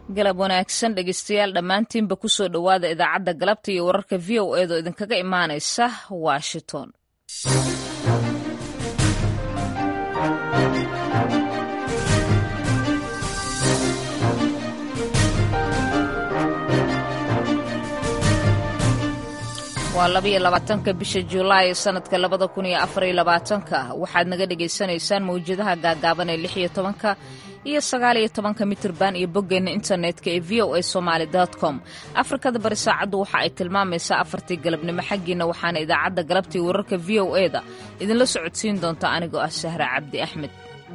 galab wanaagsan dhegeystayaal dhammaantiinba kusoo dhowaada idaacadda galabta iyo wararka v o eedoo idinkaga imaanaysa washington waa labaiyo labaatanka bisha julaay sanadka labada kun iyo afariyo labaatanka waxaad naga dhagaysanaysaan mawjadaha gaagaaban ee lix iyo tobanka iyo sagaal iyo tobanka mitirban iyo boggeenna internetka ee v o a somaali com afrikada bari saacaddu waxa ay tilmaamaysaa afartii galabnimo xaggiina waxaana idaacadda galabtii wararka v o e da idinla socodsiin doonta anigoo ah sahra cabdi axmed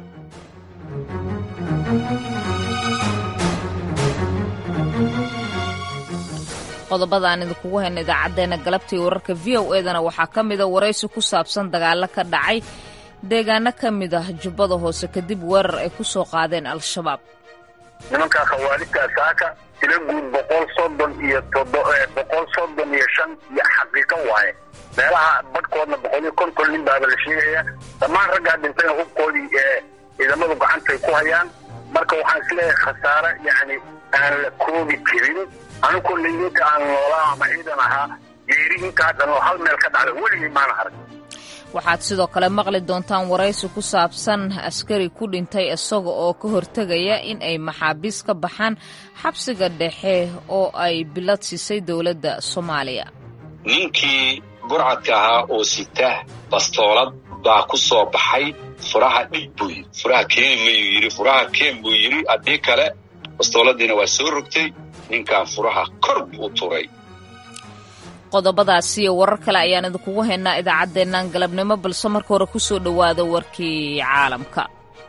qodobada aan idinkugu hayna idaacaddeenna galabtii wararka v o edana waxaa ka mida waraysi ku saabsan dagaalo ka dhacay deegaano ka mid ah jubbada hoose kadib weerar ay ku soo qaadeen al-shabaab nimanka khawaalidka saaka tila guud boqol soddon iyo boqol soddon iyo shan iyo xaqiiqo waaye meelaha badhkoodna boqol iyo konton nin baaba la sheegaya dhammaan raggaa dhintayna hubkoodii ee ciidamadu gacantay ku hayaan marka waxaan isleeyahay khasaare yacni aan la koobi karin anigu layinka aan noolaa ama ciidan ahaa geeri intaa dhan oo hal meel ka dhacda weligii maana arag waxaad sidoo kale maqli doontaan waraysi ku saabsan askari ku dhintay isaga oo ka hortegaya in ay maxaabiis ka baxaan xabsiga dhexe oo ay bilad siisay dowladda soomaaliya ninkii burcadka ahaa oo sita bastoolad baa ku soo baxay furaha dhig buu yidhi furaha keeni mayuu yidhi furaha keen buu yidhi haddii kale bastooladiina waa soo rogtay ninkan furaha kor buu u turay qodobadaasi iyo warar kale ayaan idinkugu haynaa idaacaddeennan galabnimo balse marka hore ku soo dhowaada warkii caalamka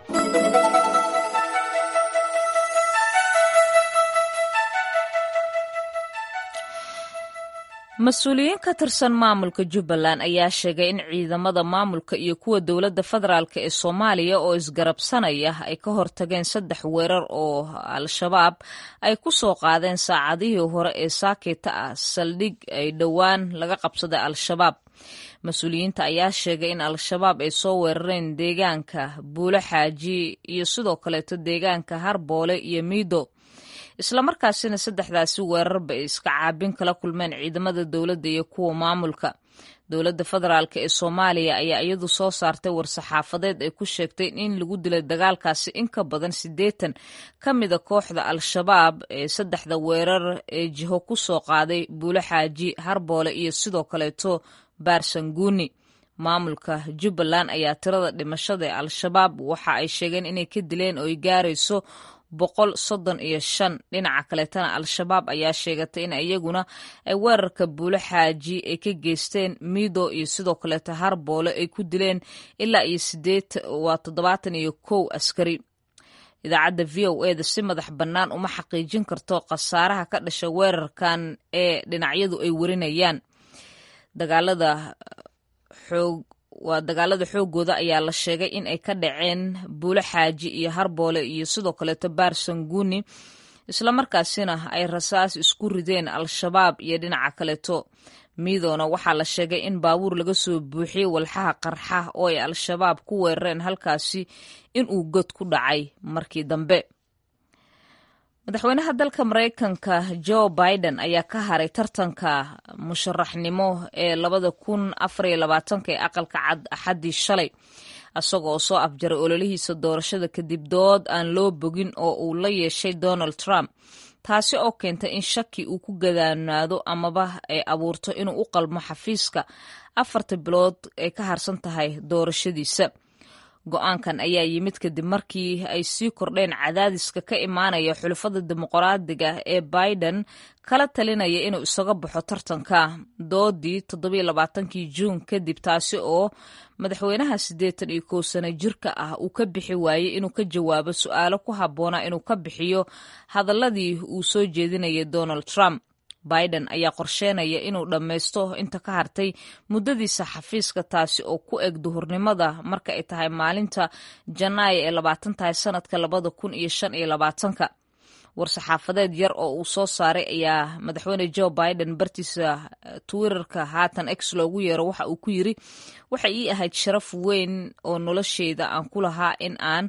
mas-uuliyiin ka tirsan maamulka jubbaland ayaa sheegay in ciidamada maamulka iyo kuwa dowladda federaalk ee soomaaliya oo isgarabsanaya ay ka hortageen saddex weerar oo al-shabaab ay ku soo qaadeen saacadihii hore ee saakita ah saldhig ay dhowaan laga qabsaday al-shabaab mas-uuliyiinta ayaa sheegay in al-shabaab ay soo weerareen deegaanka buulo xaaji iyo sidoo kaleeto deegaanka harboole iyo miido islamarkaasina saddexdaasi weerarba ay iska caabin kala kulmeen ciidamada dowladda iyo kuwa maamulka dowladda federaalk ee soomaaliya ayaa iyadu soo saartay war-saxaafadeed ay ku sheegtay in lagu dilay dagaalkaasi in ka badan siddeetan ka mida kooxda al-shabaab ee saddexda weerar ee jiho ku soo qaaday buulo xaaji harboole iyo sidoo kaleeto baarsanguuni maamulka jubbaland ayaa tirada dhimashada ee al-shabaab waxa ay sheegeen inay ka dileen oo ay gaarayso boqol soddon iyo shan dhinaca kaleetana al-shabaab ayaa sheegatay in iyaguna ay weerarka buulo xaaji ay ka geysteen miido iyo sidoo kaleeto harboole ay ku dileen ilaa iyo sideed waa toddobaatan iyo kow askari idaacadda v o e da si madax bannaan uma xaqiijin karto khasaaraha ka dhasha weerarkan ee dhinacyadu ay warinayaan dagaalada xoog waa dagaalada xoogooda ayaa la sheegay in ay ka dhaceen buulo xaaji iyo harboole iyo sidoo kaleeto baarsanguuni islamarkaasina ay rasaas isku rideen al-shabaab iyo dhinaca kaleeto miidoona waxaa la sheegay in baabuur laga soo buuxiyey walxaha qarxa oo ay al-shabaab ku weerareen halkaasi inuu god ku dhacay markii dambe madaxweynaha dalka maraykanka joe biden ayaa ka haray tartanka musharaxnimo ee labada kun afariyo labaatanka ee aqalka cad axaddii shalay isagoo soo afjaray ololihiisa doorashada kadib dood aan loo bogin oo uu la yeeshay donald trump taasi oo keentay in shaki uu ku gadaanaado amaba ay abuurto inuu u qalmo xafiiska afarta bilood ay ka harsan tahay doorashadiisa go-aankan ayaa yimid kadib markii ay sii kordheen cadaadiska ka imaanaya xulafada dimuqraadiga ee biden kala talinaya inuu isaga baxo tartanka doodii toddobiyo labaatankii juun kadib taasi oo madaxweynaha siddeetan iyo kow sano jirka ah uu ka bixi waayey inuu ka jawaabo su-aalo ku habboonaa inuu ka bixiyo hadaladii uu soo jeedinayay donald trump biden ayaa qorsheenaya inuu dhammaysto inta ka hartay muddadiisa xafiiska taasi oo ku eg duhurnimada marka ay tahay maalinta janaayo ee labaatan tahay sanadka labada kun iyo shan iyo labaatanka war-saxaafadeed yar oo uu soo saaray ayaa madaxweyne joe biden bartiisa twitterka haatan ex loogu yeero waxa uu ku yiri waxay ii ahayd sharaf weyn oo nolosheyda aan ku lahaa in aan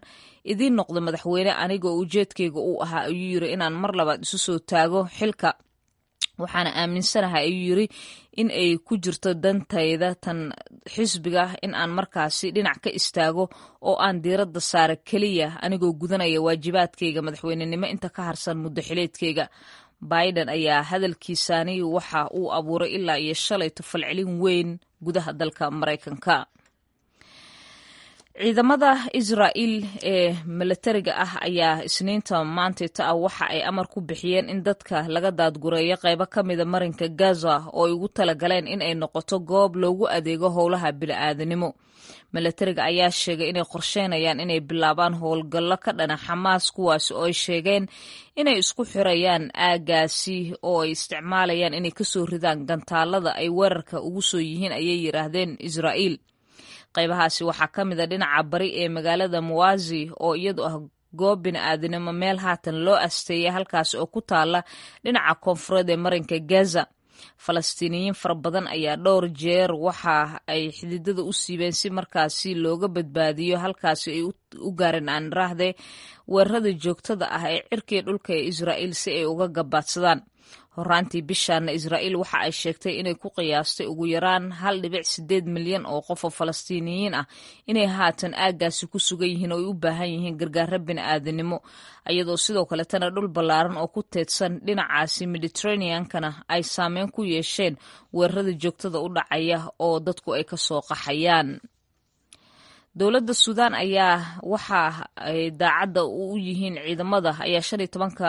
idiin noqdo madaxweyne anigoo ujeedkayga uu ahaa ayuu yiri inaan mar labaad isu soo taago xilka waxaana aaminsanahay ayuu yiri in ay ku jirto dantayda tan xisbiga in aan markaasi dhinac ka istaago oo aan diiradda saara keliya anigoo gudanaya waajibaadkayga madaxweynenimo inta ka harsan muddo xileedkayga biden ayaa hadalkiisani waxa uu abuuray ilaa iyo shalayto falcelin weyn gudaha dalka maraykanka ciidamada israa'iil ee milatariga ah ayaa isniinta maantayta ah waxa ay amar ku bixiyeen in dadka laga daadgureeyo qaybo ka mida marinka gaza oo ay ugu talagaleen in ay noqoto goob loogu adeego howlaha bini'aadanimo milatariga ayaa sheegay inay qorsheynayaan inay bilaabaan howlgallo ka dhana xamaas kuwaasi oo ay sheegeen inay isku xirayaan aagaasi oo ay isticmaalayaan inay kasoo ridaan gantaalada ay weerarka ugu soo yihiin ayay yidhaahdeen israa'iil qaybahaasi waxaa ka mid a dhinaca bari ee magaalada muwazi oo iyadu ah goob bini'aadanimo meel haatan loo asteeyay halkaasi oo ku taala dhinaca koonfureed ee marinka gaza falastiiniyiin fara badan ayaa dhowr jeer waxa ay xididada u siibeen si markaasi looga badbaadiyo halkaasi ay u gaareen aan raahde weerarada joogtada ah ee cirkiga dhulka ee israa'iil si ay uga gabaadsadaan horaantii bishaana israa'iil waxa ay sheegtay inay ku qiyaastay ugu yaraan hal dhibic sideed milyan oo qof oo falastiiniyiin ah inay haatan aaggaasi ku sugan yihiin oo ay u baahan yihiin gargaaro bini'aadanimo iyadoo sidoo kaletana dhul ballaaran oo ku teedsan dhinacaasi mediteraneankana ay saameyn ku yeesheen weerarada joogtada u dhacaya oo dadku ay ka soo qaxayaan dowladda suudaan ayaa waxa ay daacadda u yihiin ciidamada ayaa shan iyo tobanka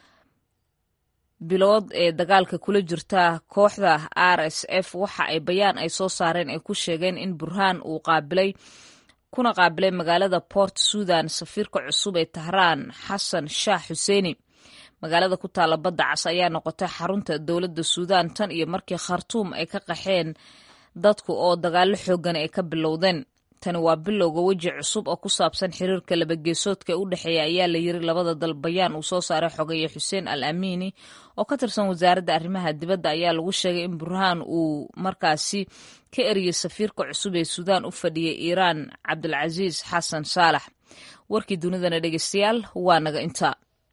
bilood ee dagaalka kula jirta kooxda r s f waxa ay bayaan ay soo saareen ay ku sheegeen in burhaan uu qaabilay kuna qaabilay magaalada port sudan safiirka cusub ee tahraan xasan shaah xuseeni magaalada ku taalla badda cas ayaa noqotay xarunta dowladda suudaan tan iyo markii khartuum ay ka qaxeen dadku oo dagaallo xoogan ay ka bilowdeen tani waa bilowga weji cusub oo ku saabsan xiriirka labageesoodka ee u dhexeeya ayaa la yiri labada dal bayaan uu soo saaray xogeeye xuseen al amiini oo ka tirsan wasaaradda arrimaha dibadda ayaa lagu sheegay in burhaan uu markaasi ka eriyey safiirka cusub ee suudaan u fadhiyay iiraan cabdulcasiis xasan saalax warkii dunidana dhegeystayaal waa naga intaa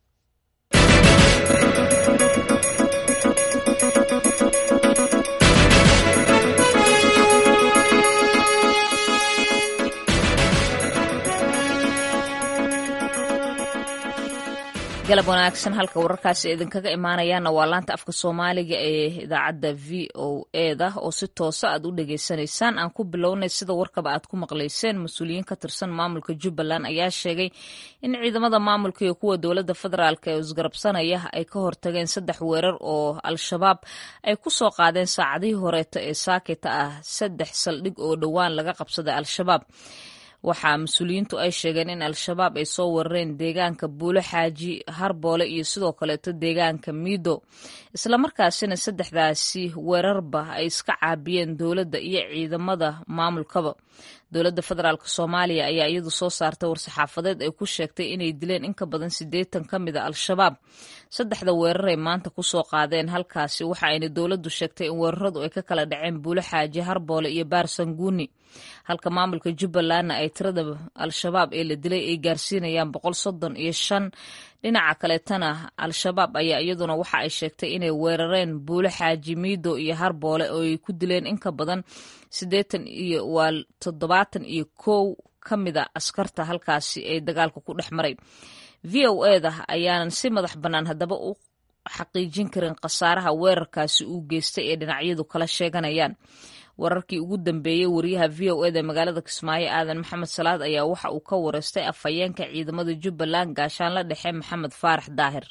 galab wanaagsan halka wararkaasi idinkaga imaanayaana waa laanta afka soomaaliga ee idaacadda v o eda oo si toosa aad u dhegaysanaysaan aan ku bilownay sida warkaba aad ku maqlayseen mas-uuliyiin ka tirsan maamulka jubbaland ayaa sheegay in ciidamada maamulka iyo kuwa dowladda federaalk ee isgarabsanaya ay ka hortageen saddex weerar oo al-shabaab ay ku soo qaadeen saacadihii horeeta ee saakita ah saddex saldhig oo dhowaan laga qabsaday al-shabaab waxaa mas-uuliyiintu ay sheegeen in al-shabaab ay soo weerareen deegaanka buulo xaaji harboole iyo sidoo kaleeto deegaanka miido islamarkaasina saddexdaasi weerarba ay iska caabiyeen dowladda iyo ciidamada maamulkaba dowladda federaalk soomaaliya ayaa iyadu soo saartay war-saxaafadeed ay ku sheegtay inay dileen in ka badan siddeetan ka mid a al-shabaab saddexda weeraray maanta kusoo qaadeen halkaasi waxa ayna dowladdu sheegtay in weeraradu ay ka kala dhaceen buulo xaaji harboole iyo baarsanguuni halka maamulka jubbalandna ay tirada al-shabaab ee la dilay ay gaarsiinayaan boqol soddon iyo shan dhinaca kaleetana al-shabaab ayaa iyaduna waxa ay sheegtay inay weerareen buulo xaaji miido iyo harboole oo ay ku dileen in ka badan siddeetan iyo waa toddobaatan iyo kow ka mida askarta halkaasi ee dagaalka ku dhex maray v o eda ayaanan si madax bannaan haddaba u xaqiijin karin khasaaraha weerarkaasi uu geystay ee dhinacyadu kala sheeganayaan wararkii ugu dambeeyey wariyaha v o eda magaalada kismaayo aadan maxamed salaad ayaa waxa uu ka wareystay afhayeenka ciidamada jubbaland gaashaanla dhexe maxamed faarax daahir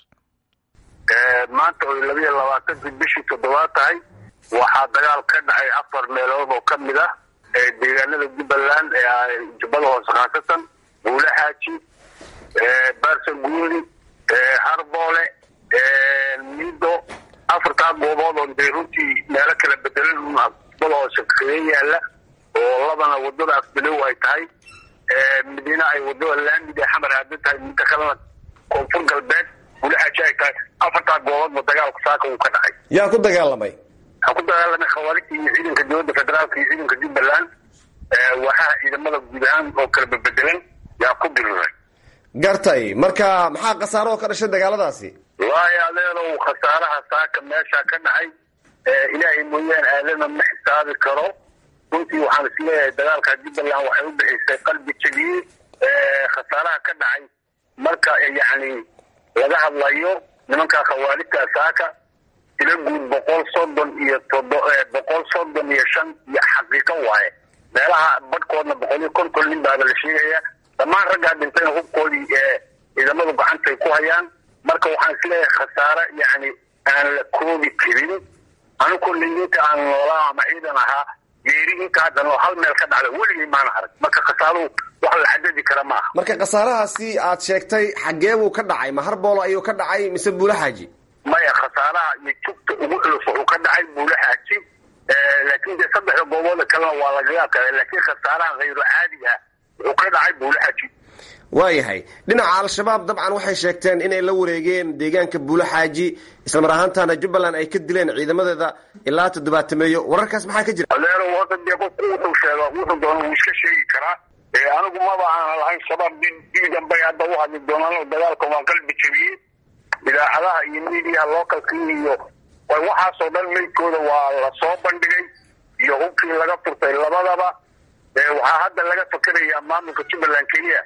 maanta oy labiyo labaatankii bishii toddobaad tahay waxaa dagaal ka dhacay afar meelood oo ka mid ah ee deegaanada jubbaland ee jubbada hoose khaasatan buule xaaji baarsanguuli harboole mido afartaa goobood oo dee runtii meelo kala bedelan jubbada hoose kaga yaala oo labana wadada afbilow ay tahay midina ay wadada laamid ee xamar haada tahay midda kalena koonfur galbeed buule xaaji ay tahay afartaa gooboodba dagaalku saaka uu ka dhacay yaa ku dagaalamay waxaa ku dagaalamay khawaarijta iyo ciidanka dowladda federaalka iyo ciidanka jubbaland waxaa ciidamada guud ahaan oo kala bebedelan yaa ku diriray gartay marka maxaa khasaaro oo ka dhashay dagaaladaasi wallaahi adeerow khasaaraha saaka meesha ka dhacay ilaahay mooyaan aadana ma xisaabi karo runtii waxaan isleeyahay dagaalka jubbaland waxay u bixisay qalbi jebiyey khasaaraha ka dhacay marka yacni laga hadlayo nimanka khawaarijta saaka tila guud boqol soddon iyo todo boqol soddon iyo shan iyo xaqiiqo waaye meelaha badhkoodna boqol iyo konton nin baaba la sheegaya dhammaan raggaa dhintayna hubkoodii ciidamadu gacantay ku hayaan marka waxaan isleeyahay khasaare yacni aan la koobi karin anu kollayinta aan noolaa ama ciidan ahaa geeri intaa dhan oo hal meel ka dhacda weligay maana arag marka khasaaruhu wax la cadadi kara ma aha marka khasaarahaasi aad sheegtay xaggee buu ka dhacay ma harboolo ayuu ka dhacay mise buula xaaji maya khasaaraha iyo jugta ugu culus wuxuu ka dhacay buula xaaji laakiin dee saddexda goobooda kalena waa lagaga kale laakiin khasaaraha hayro caadiga ah wuxuu ka dhacay buula xaaji waayahay dhinaca al-shabaab dabcan waxay sheegteen inay la wareegeen deegaanka buulo xaaji islamar ahaantaana jubbaland ay ka dileen ciidamadeeda ilaa toddobaatameeyo wararkaas maxaa ka jira adeero hadda dee qofku wuxuu sheega wuxuu doona wuu iska sheegi karaa anigu maba aanan lahayn shabaab dib dambay hadda u hadli doonaan dagaalka waa qalbi jebiyey idaacadaha iyo miidiyaha localka iyo waxaasoo dhan meydkooda waa lasoo bandhigay iyo hubkii laga furtay labadaba waxaa hadda laga fakerayaa maamulka jubbaland keliya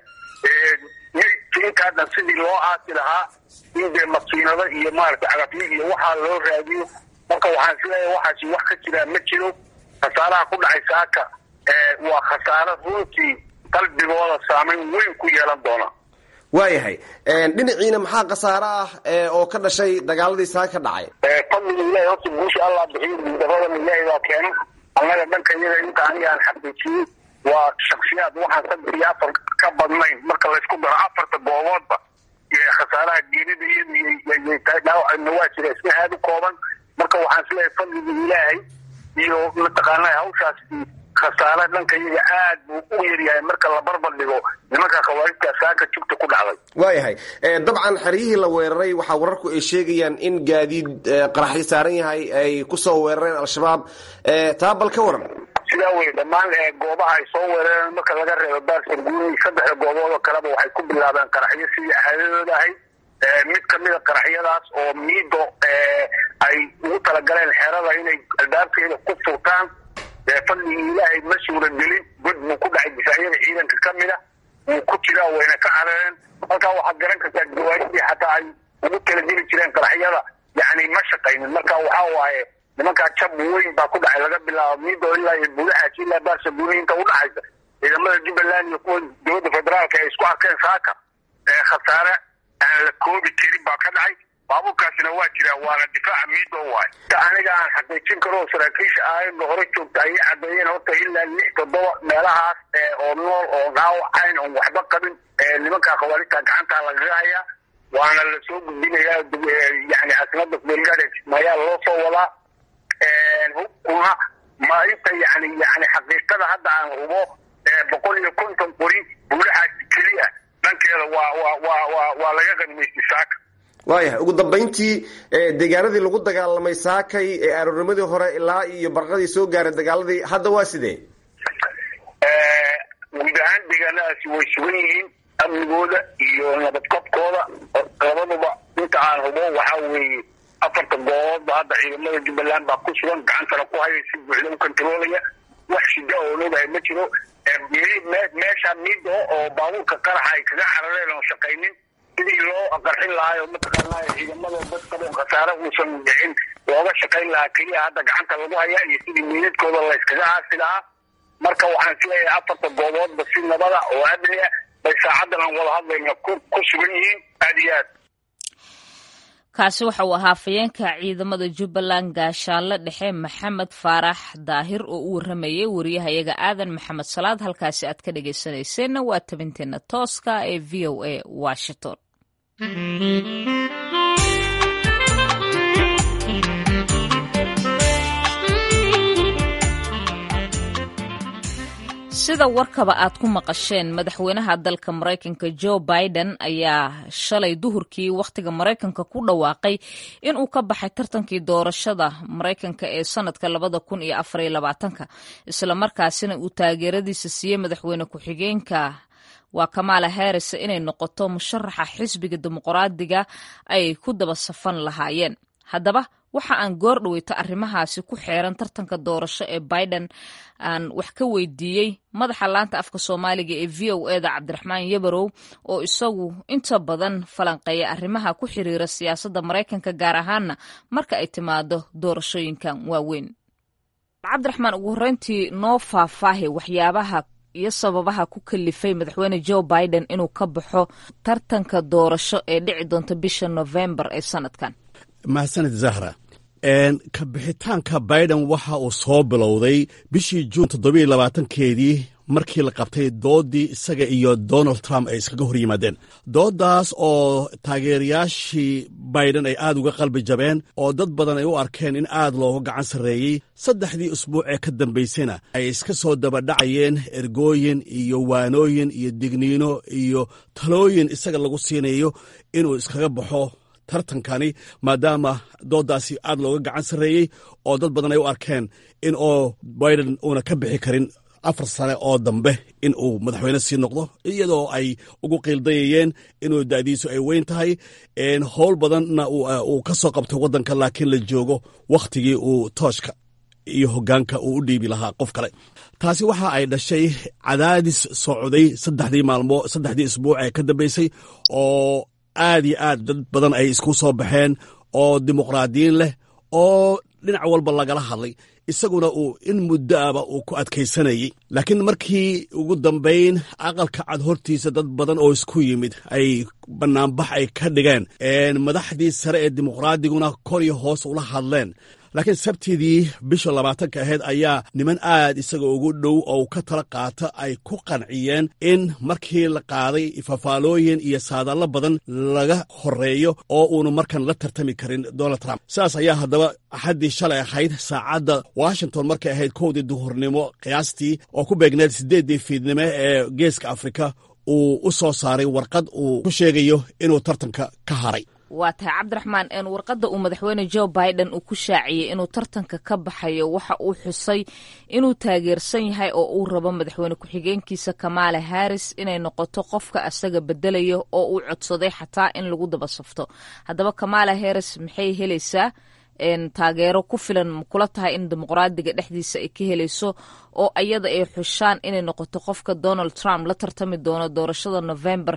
meydka intaa dhan sidii loo aasi lahaa in dee makiinado iyo maaragtay cagafyo iyo waxaa loo raadiyo marka waxaan isleeyahay waxaasi wax ka jiraa ma jiro khasaaraha ku dhacay saaka waa khasaaro runtii qalbigooda saameyn weyn ku yeelan doona waayahay dhinaciina maxaa khasaaro ah oo ka dhashay dagaaladii saaka ka dhacay fadliga ilahi horta guusha allah bixiyo guudabadan ilaahay baa keena annaga dhanka iyaga inta aniga aan xaqiijiyey waa shaksiyaad waxaan saddex iyo afar ka badnayn marka laysku daro afarta gooboodba khasaaraha geerida iyadudhaawacna waa jira isna aada u kooban marka waxaan isleeyahay fadliga ilaahay iyo mataqaana hawshaas khasaare dhanka iyaga aad buu u yaryahay marka la barbar dhigo nimanka khawaarijta saaka jugta ku dhacday waayahay dabcan xeryihii la weeraray waxaa wararku ay sheegayaan in gaadiid qaraxyo saaran yahay ay kusoo weerareen al-shabaab taa bal ka waran sidaa wey dhammaan goobaha ay soo weerareen marka laga reebo baarsan guuni saddexda goobood oo kaleba waxay ku bilaabeen qaraxyo sidii caadadooda ahayd mid kamida qaraxyadaas oo miido ay ugu talagaleen xerada inay albaabkeeda ku furtaan fadligii ilaahay ma suuragelin god buu ku dhacay difaacyada ciidanka kamida wuu ku jiraa wayna ka carareen halkaa waxaad garan kartaa gawaadidii xataa ay ugu talageli jireen qaraxyada yani ma shaqaynin marka waxa waaye nimankaa jab weyn baa ku dhacay laga bilaabo miido ilaa iyo buulaxaaji ilaa baarsa guuni inta udhaxaysa ciidamada jubbaland iyo kuwa dowladda federaalka ay isku arkeen saaka khasaare aan la koobi karin baa ka dhacay baabuurkaasina waa jiraa waana difaaca miido waay aniga aan xaqiijin karo saraakiisha aayadda hore joogta ayay cadeeyeen horta ilaa lix toddoba meelahaas oo nool oo dhaawacayn oon waxba qabin nimankaa khawaarijta gacantaa lagaga hayaa waana lasoo gudbinayaa yani casimada belgade mayaa loo soo wadaa hubkuna ma inta yani yani xaqiiqada hadda aan hubo boqol iyo konton qori buulaxaas keliya dhankeeda waa waa waa waa waa laga qanimaystay saaka waayahay ugu dambayntii deegaanadii lagu dagaalamay saakay ee aroornimadii hore ilaa iyo barqadii soo gaaray dagaaladii hadda waa sidee guud ahaan deegaanadaasi way sugan yihiin amnigooda iyo nabadqabkooda labaduba inta aan hubo waxaa weeye afarta gooboodba hadda ciidamada jubbaland baa ku sugan gacantana ku haya si buuxda u kontaroolaya wax shida oo loodahay ma jiro meesha mido oo baabuurka qaraxa ay kaga carareen oo shaqaynin sidii loo qarxin lahaa oo mataqaanaa ciidamada dadkaba khasaare uusan dhicin looga shaqayn lahaa keliya hadda gacanta lagu hayaa iyo sidii miidadkooda layskaga aasi lahaa marka waxaan isleeyahay afarta gooboodba si nabada oo amni ah bay saacadan aan wada hadlayna ku sugan yihiin aada iyo aad kaasi waxa uu ahaa fayeenka ciidamada jubbaland gaashaanle dhexe maxamed faarax daahir oo u waramayay wariyahayaga aadan maxamed salaad halkaasi aad ka dhegaysanayseena waa tabinteena tooska ee v o a washington sida warkaba aad ku maqasheen madaxweynaha dalka maraykanka joe biden ayaa shalay duhurkii wakhtiga maraykanka ku dhawaaqay in uu ka baxay tartankii doorashada maraykanka ee sanadka labada kun iyo afariyo labaatanka islamarkaasina uu taageeradiisa siiyey madaxweyne ku-xigeenka waa kamaala harris inay noqoto musharaxa xisbiga dimuqraadiga ay ku daba safan lahaayeen haddaba waxa aan goor dhaweyto arrimahaasi ku xeeran tartanka doorasho ee biden aan wax ka weydiiyey madaxa laanta afka soomaaliga ee v o eda cabdiraxmaan yabarow oo isagu inta badan falanqeeya arrimaha ku xiriira siyaasadda maraykanka gaar ahaana marka ay timaado doorashooyinkan waaweyn cabdiraxmaan ugu horreyntii noo faahfaahi waxyaabaha iyo sababaha ku kalifay madaxweyne joe biden inuu ka baxo tartanka doorasho ee dhici doonta bisha novembar ee sanadkan mahadsanid zahra ka bixitaanka biden waxa uu soo bilowday bishii juun toddobiyo labaatankeedii markii la qabtay doodii isaga iyo donald trump ay iskaga hor yimaadeen dooddaas oo taageerayaashii biden ay aad uga qalbi jabeen oo dad badan ay u arkeen in aad looga gacan sarreeyey saddexdii usbuuc ee ka dambaysana ay iska soo dabadhacayeen ergooyin iyo waanooyin iyo digniino iyo talooyin isaga lagu siinayo inuu iskaga baxo tartankani maadaama dooddaasi aad looga gacan sarreeyey oo dad badan ay u arkeen in oo biden uuna ka bixi karin afar sane oo dambe in uu madaxweyne sii noqdo iyadoo ay ugu qiildayayeen inuu da'diisu ay weyn tahay howl badanna uu ka soo qabtay waddanka laakiin la joogo wakhtigii uu tooshka iyo hoggaanka uu u dhiibi lahaa qof kale taasi waxa ay dhashay cadaadis socday saddexdii maalmo saddexdii isbuuc ee ka dambaysay oo aad iyo aad dad badan ay isku soo baxeen oo dimuqraadiyiin leh oo dhinac walba lagala hadlay isaguna uu in muddoaba uu ku adkaysanayey laakiin markii ugu dambayn aqalka cad hortiisa dad badan oo isku yimid ay bannaanbax ay ka dhigeen madaxdii sare ee dimuqraadiguna kor iyo hoos ula hadleen laakiin sabtidii bisha labaatanka ahayd ayaa niman aad isaga ugu dhow oo ka tala qaata ay ku qanciyeen in markii la qaaday fafaalooyin iyo saadaallo badan laga horeeyo oo uunu markan la tartami karin donald trump sidaas ayaa haddaba axaddii shalay ahayd saacadda washington markay ahayd kowdii duhurnimo qiyaastii oo ku beegneed siddeeddii fiidnimo ee geeska afrika uu u soo saaray warqad uu ku sheegayo inuu tartanka ka haray waa tahay cabdiraxmaan warqadda uu madaxweyne joe biden uu ku shaaciyey inuu tartanka ka baxayo waxa uu xusay inuu taageersan yahay oo uu rabo madaxweyne ku-xigeenkiisa kamaala harris inay noqoto qofka asaga bedelayo oo uu codsaday xataa in lagu daba safto haddaba kamaala harris maxay helaysaa taageero ku filan kula tahay in dimuqraadiga dhexdiisa ay ka helayso oo ayada ay xushaan inay noqoto qofka donald trump la tartami doono doorashada november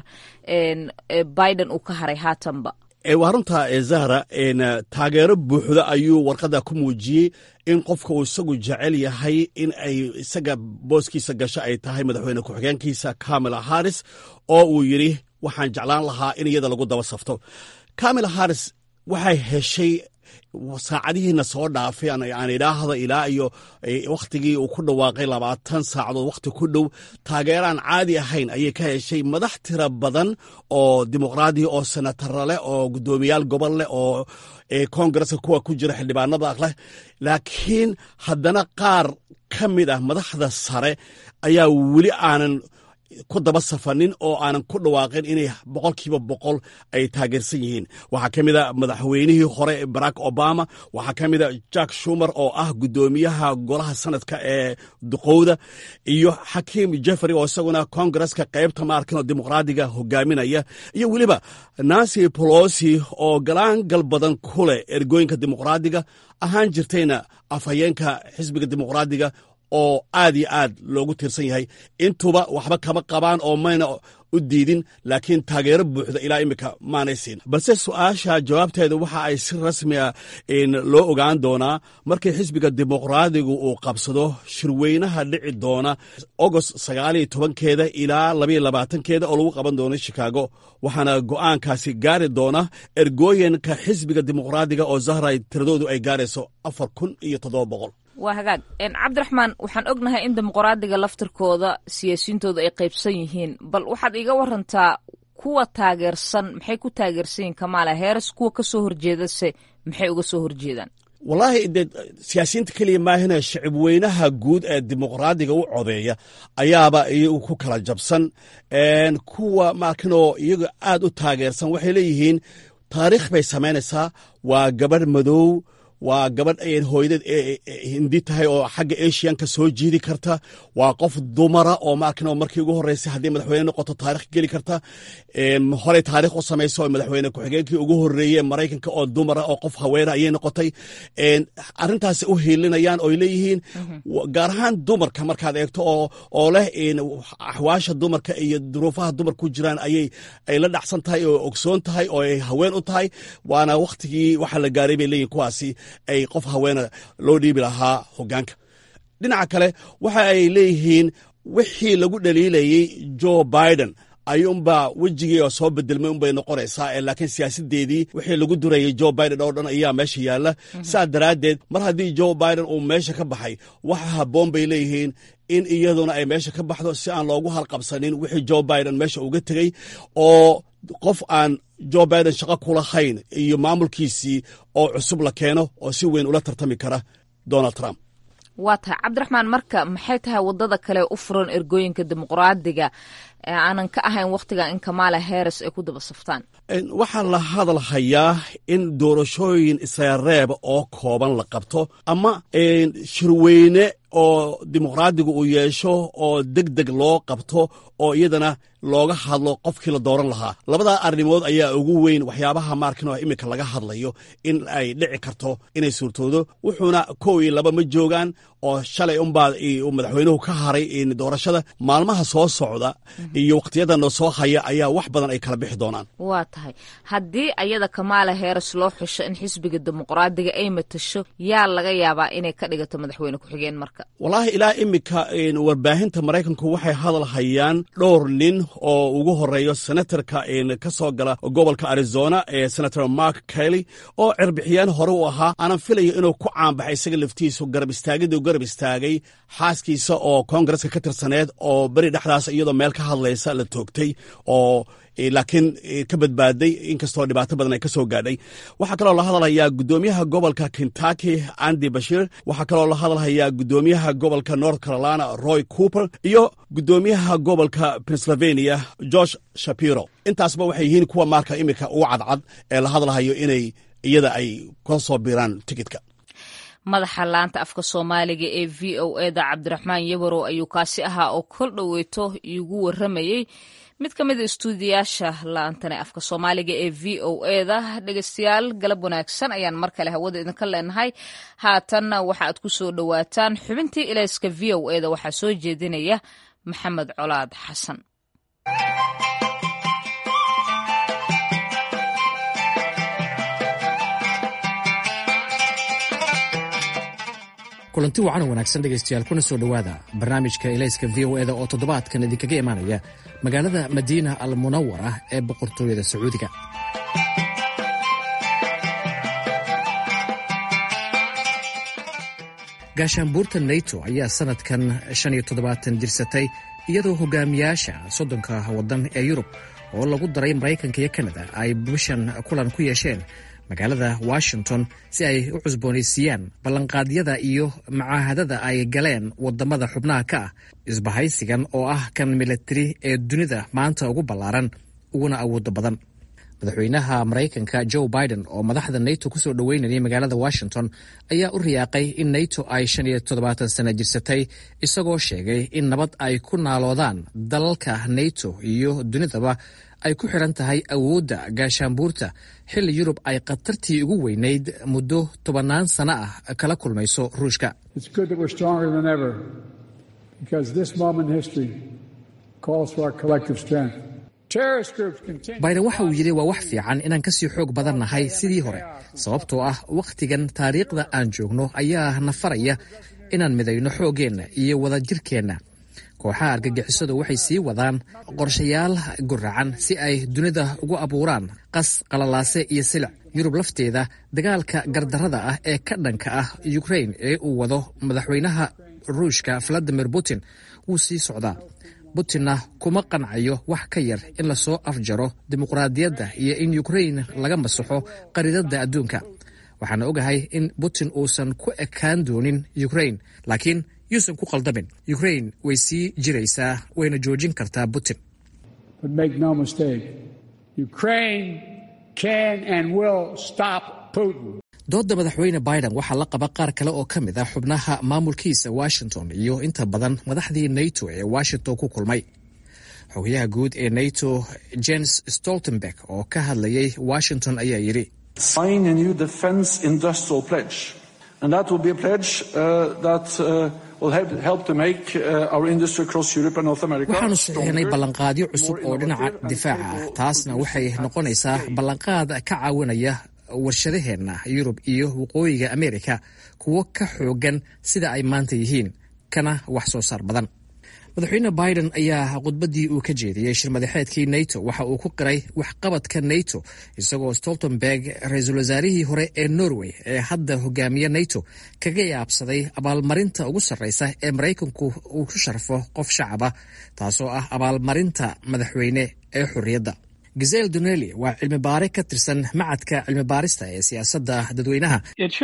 biden uu ka haray haatanba waa runta zahra taageero buuxda ayuu warqadda ku muujiyey in qofka uu isagu jecel yahay in ay isaga booskiisa gasho ay tahay madaxweyne ku-xigeenkiisa kamala harris oo uu yidhi waxaan jeclaan lahaa in iyada lagu daba safto kamala harris waxay heshay saacadihiina soo dhaafay aan idhaahda ilaa iyo wakhtigii uu ku dhawaaqay labaatan saacadood wakhti ku dhow taageeraan caadi ahayn ayay ka heshay madax tira badan oo dimuqraadiya oo senatara leh oo guddoomiyaal gobol leh oo koongareska kuwa ku jira xildhibaanada leh laakiin haddana qaar ka mid ah madaxda sare ayaa weli aanan ku daba safanin oo aanan ku dhawaaqin inay boqolkiiba boqol ay taageersan yihiin waxaa ka mid a madaxweynihii hore barack obama waxaa ka mid a jack shumer oo ah guddoomiyaha golaha sanadka ee duqowda iyo xakiim jeffrey oo isaguna kongareska qaybta maarkinoo dimuqraadiga hogaaminaya iyo weliba nancy polosi oo galaangal badan ku leh ergooyinka dimuqraadiga ahaan jirtayna afhayeenka xisbiga dimuqraadiga oo aad iyo aad loogu tiirsan yahay intuba waxba kama qabaan oo mayna u diidin laakiin taageero buuxda ilaa imika maanay siin balse su-aasha jawaabteeda waxa ay si rasmiga loo ogaan doonaa markii xisbiga dimuqraadigu uu qabsado shirweynaha dhici doona agost sagaaliyo tobankeeda ilaa labaiyo labaatankeeda oo lagu qaban doono shikaago waxaana go'aankaasi gaari doona ergooyinka xisbiga dimuqraadiga oo zahray tiradoodu ay gaarayso afar kun iyo toddoba boqol waa hagaag cabdiraxmaan waxaan ognahay in dimuqraadiga laftirkooda siyaasiyiintooda ay qaybsan yihiin bal waxaad iga warantaa kuwa taageersan maxay ku taageersan yihiin kamaala heeres kuwa ka soo horjeedase maxay uga soo horjeedaan wallaahi dee siyaasiyiinta keliya maahina shacib weynaha guud ee dimuqraadiga u codeeya ayaaba iyagu ku kala jabsan kuwa maakinoo iyaga aad u taageersan waxay leeyihiin taariikh bay samaynaysaa waa gabadh madow waa gabadh hooyadeed hindi tahay oo xagga asianka soo jiidi karta waa qof dumara oo maarkin markii ugu horreysay haddii madaxweyne noqoto taarikh geli karta horey taarikh u samayso oo madaxweyne ku-xigeenkii ugu horreeye maraykanka oo dumara oo qof haweena ayay noqotay arrintaasi u hiilinayaan oy leeyihiin gaar ahaan dumarka markaad eegto oo leh axwaasha dumarka iyo duruufaha dumar ku jiraan ayay ay la dhacsan tahay oo ogsoon tahay oo ay haween u tahay waana wakhtigii waxa la gaaray bay leeyihin kuwaasi ay qof haweena loo dhiibi lahaa hogaanka dhinaca kale waxa ay leeyihiin wixii lagu dhaliilayey joe biden ayuunbaa wejigii oo soo bedelmay unbay noqonaysaa laakiin siyaasadeedii wixii lagu durayay joe biden oo dhan ayaa meesha yaalla saa daraaddeed mar haddii joe biden uu meesha ka baxay waxa habboon bay leeyihiin in iyaduna ay meesha ka baxdo si aan loogu halqabsanin wixii joe biden meesha uga tegey oo qof aan joe biden shaqo kulahayn iyo maamulkiisii oo cusub la keeno oo si weyn ula tartami kara donald trump waa tahay cabdiraxmaan marka maxay tahay wadada kale u furan ergooyinka dimuqraadiga ee aanan ka ahayn wakhtigan in kamala harris ay ku daba saftaan waxaa la hadalhayaa in doorashooyin isareeb oo kooban la qabto ama shirweyne oo dimuqraadigu uu yeesho oo deg deg loo qabto oo iyadana looga hadlo qofkii la dooran lahaa labadaa arrimood ayaa ugu weyn waxyaabaha maarkin iminka laga hadlayo in ay dhici karto inay suurtoodo wuxuuna kow iyo laba ma joogaan oo shalay unbaa madaxweynuhu ka haray doorashada maalmaha soo socda iyo wakhtiyadan soo haya ayaa wax badan ay kala bixi doonaan waa tahay haddii ayada kamaala heeres loo xusho in xisbiga dimuqraadiga ay matasho yaa laga yaabaa inay ka dhigato madaxweyne ku-xigeen marka wallaahi ilaa iminka warbaahinta maraykanku waxay hadal hayaan dhowr nin oo ugu horeeyo senatarka ka soo gala gobolka arizona ee senator mark kelly oo cirbixiyaan hore u ahaa aanan filayo inuu ku caanbaxay isaga laftiisu garab istaagidii garab istaagay xaaskiisa oo koongareska ka tirsaneed oo beri dhexdaas iyadoo meel ka hadlaysa la toogtay oo laakiin ka badbaaday inkastoo dhibaato badan ay ka soo gaadhay waxaa kaloo la hadalhayaa guddoomiyaha gobolka kentucky andy bashir waxaa kaloo la hadalhayaa guddoomiyaha gobolka north carolina roy cooper iyo guddoomiyaha gobolka pennsylvania george shapiro intaasba waxay yihiin kuwa maarka iminka ugu cadcad ee la hadalhayo inay iyada ay ka soo biiraan tikitka madaxa laanta afka soomaaliga ee v o eda cabdiraxmaan yabarow ayuu kaasi ahaa oo kol dhoweeto iigu waramayey mid ka mida istuudiyaasha laantane afka soomaaliga ee v o eda dhegeystayaal galab wanaagsan ayaan mar kale hawada idinka leenahay haatanna waxa aad ku soo dhowaataan xubintii ilayska v o eda waxaa soo jeedinaya maxamed colaad xasan kulanti wacan wanaagsan dhegaystayaal kuna soo dhowaada barnaamijka ilayska v o eda oo toddobaadkan idinkaga imaanaya magaalada madiina al munawar ah ee boqortooyada sacuudiga gaashaanbuurta nato ayaa sanadkan shan iyo toddobaatan jirsatay iyadoo hogaamiyaasha soddonka waddan ee yurub oo lagu daray maraykanka iyo kanada ay bishan kulan ku yeesheen magaalada washington si ay u cusboonaysiiyaan ballanqaadyada iyo macaahadada ay galeen wadamada xubnaha ka ah isbahaysigan oo ah kan milatari ee dunida maanta ugu ballaaran uguna awooda badan madaxweynaha maraykanka joe biden oo madaxda nato kusoo dhoweynayay magaalada washington ayaa u riyaaqay in nato ay shan iyo toddobaatan sana jirsatay isagoo sheegay in nabad ay ku naaloodaan dalalka nato iyo dunidaba ay ku xiran tahay awoodda gaashaanbuurta xilli yurub ay khatartii ugu weynayd muddo tobannaan sano ah kala kulmayso ruushka biden waxa uu yidhi waa wax fiican inaan kasii xoog badan nahay sidii hore sababtoo ah wakhtigan taariikhda aan joogno ayaa na faraya inaan midayno xooggeenna iyo wadajirkeenna kooxaha argagixisadu waxay sii wadaan qorshayaal guracan si ay dunida ugu abuuraan qas qalalaase iyo silic yurub lafteeda dagaalka gardarrada ah ee ka dhanka ah ukrain ee uu wado madaxweynaha ruushka valadimir putin wuu sii socdaa putinna kuma qancayo wax ka yar in lasoo afjaro dimuqraadiyadda iyo in ukrain laga masaxo qariidadda adduunka waxaana ogahay in putin uusan ku ekaan doonin ukrain laakiin yuusan ku qaldamin ukrain way sii jiraysaa wayna joojin kartaa putin doodda madaxweyne biden waxaa la qaba qaar kale oo ka mid ah xubnaha maamulkiisa washington iyo inta badan madaxdii nato ee washington ku kulmay xogayaha guud ee nato jens stoltenberg oo ka hadlayay washington ayaa yidhi waxaanu saxiixnay ballanqaadyo cusub oo dhinaca difaaca ah taasna waxay noqonaysaa ballanqaad ka caawinaya warshadaheenna yurub iyo waqooyiga amerika kuwo ka xoogan sida ay maanta yihiin kana wax soo saar badan madaxweyne biden ayaa khudbaddii uu ka jeediyey shirmadaxeedkii nato waxa uu ku qiray waxqabadka nato isagoo stoltenberg ra-iisul wasaarihii hore ee norway ee hadda hogaamiya nato kaga yaabsaday abaalmarinta ugu sarreysa ee maraykanku uu ku sharfo qof shacaba taasoo ah abaalmarinta madaxweyne ee xorriyadda gisel doneli waa cilmi baare ka tirsan macadka cilmi baarista ee siyaasadda dadweynaha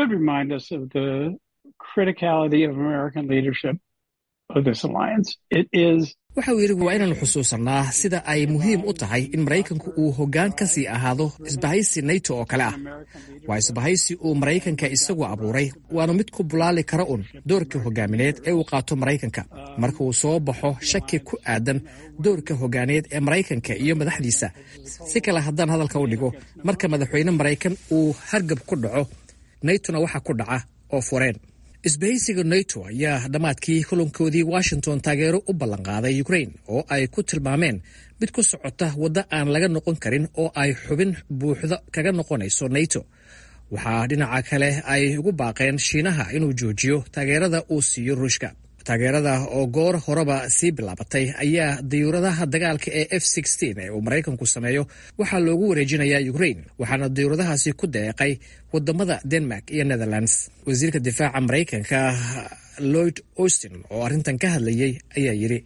waxa uu yidhi waa inaanu xusuusannaa sida ay muhiim u tahay in maraykanku uu hoggaan ka sii ahaado isbahaysi nato oo kale ah waa isbahaysi uu maraykanka isagu abuuray waanu mid ku bulaali kara un doorka hogaamineed ee uu qaato maraykanka marka uu soo baxo shaki ku aadan doorka hogaaneed ee maraykanka iyo madaxdiisa si kale haddaan hadalka u dhigo marka madaxweyne maraykan uu hargab ku dhaco natona waxa ku dhaca oo fureen isbahaysiga nato ayaa dhammaadkii kulankoodii washington taageero u ballanqaaday ukrain oo ay ku tilmaameen mid ku socota waddo aan laga noqon karin oo ay xubin buuxda kaga noqonayso nato waxaa dhinaca kale ay ugu baaqeen shiinaha inuu joojiyo taageerada uu siiyo ruushka taageerada oo goor horeba sii bilaabatay ayaa dayuuradaha dagaalka ee f ee uu maraykanku sameeyo waxaa loogu wareejinayaa ukrain waxaana dayuuradahaasi ku deeqay wadamada denmark iyo netherlands wasiirka difaaca maraykanka lloyd austin oo arrintan ka hadlayay ayaa yidhi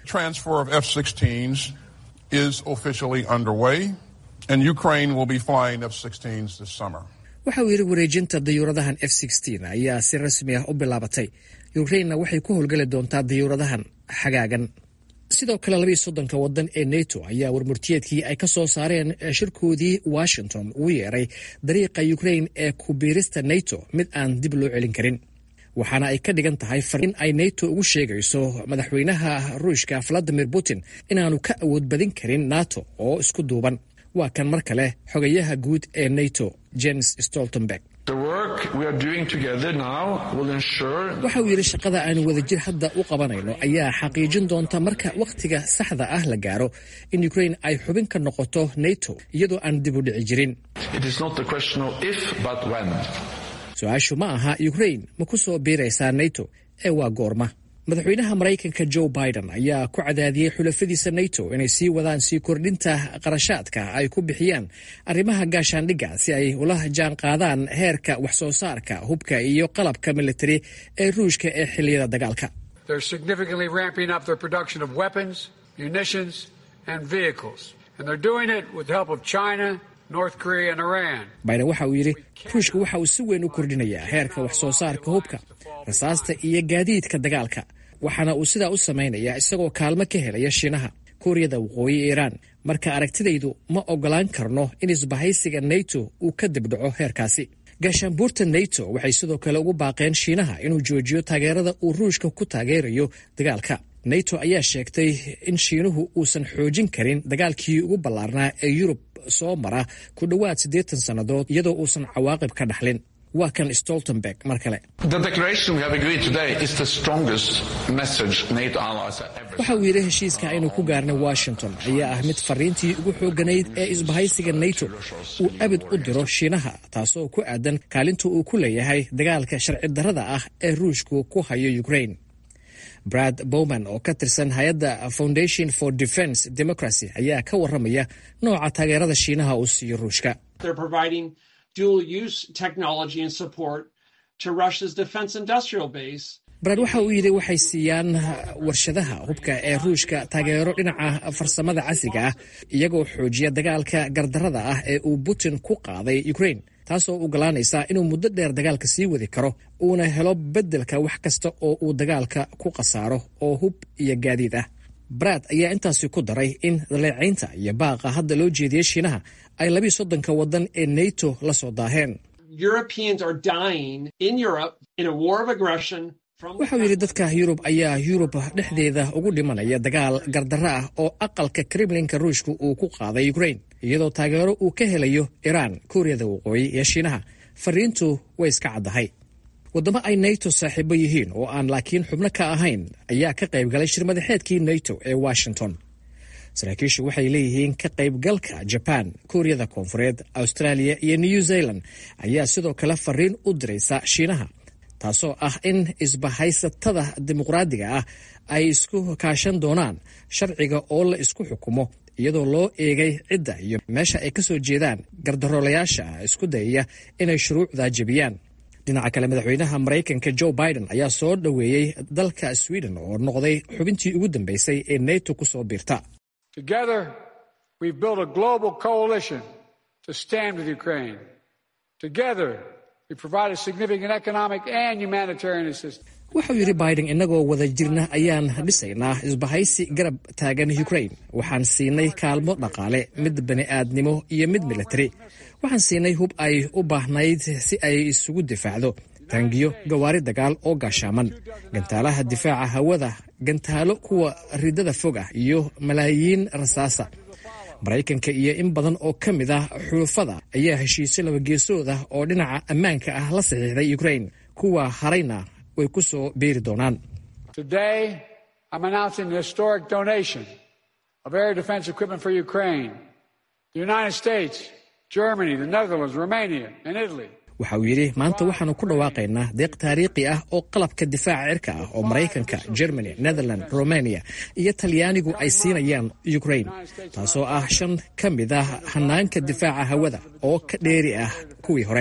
waxa uu yidhi wareejinta dayuuradahan f ayaa si rasmi ah u bilaabatay ukrainna waxay ku howlgeli doontaa dayuuradahan xagaagan sidoo kale labiiyo soddonka waddan ee nato ayaa warmurtiyeedkii ay ka soo saareen shirkoodii washington ugu yeeray dariiqa ukrain ee kubiirista nato mid aan dib loo celin karin waxaana ay ka dhigan tahay in ay nato ugu sheegayso madaxweynaha ruushka valadimir putin inaanu ka awood badin karin nato oo isku duuban waa kan mar kale xogayaha guud ee nato jens stoltenberg waxa uu yidhi shaqada aanu wadajir hadda u qabanayno ayaa xaqiijin doonta marka wakhtiga saxda ah la gaaro in ukrain ay xubin ka noqoto nato iyadoo aan dib u dhici jirin su-aashu ma aha ukrain ma ku soo biiraysaa nato ee waa goorma madaxweynaha maraykanka joe biden ayaa ku cadaadiyey xulafadiisa nato inay sii wadaan sii kordhinta qarashaadka ay ku bixiyaan arrimaha gaashaandhigga si ay ula jaan qaadaan heerka wax soo saarka hubka iyo qalabka militari ee ruushka ee xilliyada dagaalka biden waxa uu yidhi ruushka waxa uu si weyn u kordhinayaa heerka wax soo saarka hubka rasaasta iyo gaadiidka dagaalka waxaana uu sidaa u samaynayaa isagoo kaalmo ka helaya shiinaha kuuriyada waqooyi iiraan marka aragtidaydu ma ogolaan karno in isbahaysiga nato uu ka dibdhaco heerkaasi gaashaanbuurta nato waxay sidoo kale ugu baaqeen shiinaha inuu joojiyo taageerada uu ruushka ku taageerayo dagaalka nato ayaa sheegtay in shiinuhu uusan xoojin karin dagaalkii ugu ballaarnaa ee yurub soo mara ku dhowaad siddeetan sannadood iyadoo uusan cawaaqib ka dhaxlin waa kan stoltenberg mar kale waxa uu yidhi heshiiska aynu ku gaarnay washington ayaa ah mid fariintii ugu xoogganayd ee isbahaysiga nato uu abid u diro shiinaha taasoo ku aadan kaalinta uu ku leeyahay dagaalka sharci darrada ah ee ruushku ku hayo ukrain brad bowman oo ka tirsan hay-adda foundation for defence democracy ayaa ka warramaya nooca taageerada shiinaha uu siiyo ruushka brad waxa uu yidhi waxay siiyaan warshadaha hubka ee ruushka taageero dhinaca farsamada casriga ah iyagoo xoojiya dagaalka gardarrada ah ee uu putin ku qaaday ukrain taasoo ogolaanaysa inuu muddo dheer dagaalka sii wadi karo uuna helo beddelka wax kasta oo uu dagaalka ku khasaaro oo hub iyo gaadiid ah brad ayaa intaasi ku daray in daleecaynta iyo baaqa hadda loo jeediyey shiinaha ay labiiyo soddonka waddan ee nato la soo daaheen waxau yidhi dadka yurub ayaa yurub dhexdeeda ugu dhimanaya dagaal gardarro ah oo aqalka kremlinka ruushka uu ku qaaday ukrain iyadoo taageero uu ka helayo iraan kuuriyada waqooyi iyo shiinaha fariintu way iska caddahay waddamo ay nato saaxiibo yihiin oo aan laakiin xubno ka ahayn ayaa ka qayb galay shirmadaxeedkii nato ee washington saraakiishu waxay leeyihiin ka qaybgalka jaban kuuriyada koonfureed australia iyo new zealand ayaa sidoo kale fariin u diraysa shiinaha taasoo ah in isbahaysatada dimuqraadiga ah ay isku kaashan doonaan sharciga oo la isku xukumo iyadoo loo eegay cidda iyo meesha ay ka soo jeedaan gardaroolayaasha isku dayaya inay shuruucda jebiyaan dhinaca kale madaxweynaha maraykanka joe biden ayaa soo dhoweeyey dalka sweden oo noqday xubintii ugu dambeysay ee neto ku soo biirta wuxuu yidhi biden innagoo wada jirna ayaan dhisaynaa isbahaysi garab taagan ukrain waxaan siinay kaalmo dhaqaale mid bani'aadnimo iyo mid militari waxaan siinay hub ay u baahnayd si ay isugu difaacdo taangiyo gawaari dagaal oo gaashaaman gantaalaha difaaca hawada gantaalo kuwa ridada fog ah iyo malaayiin rasaasa maraykanka iyo in badan oo ka mid ah xulufada ayaa heshiisyo labageesood ah oo dhinaca ammaanka ah la saxiixday ukrain kuwa harayna way ku soo beeri doonaan waxa uu yidhi maanta waxaanu ku dhawaaqaynaa deeq taariikhi ah oo qalabka difaaca cirka ah oo maraykanka germany netherland romania iyo talyaanigu ay siinayaan ukrain taasoo ah shan ka mid ah hanaanka difaaca hawada oo ka dheeri ah kuwii hore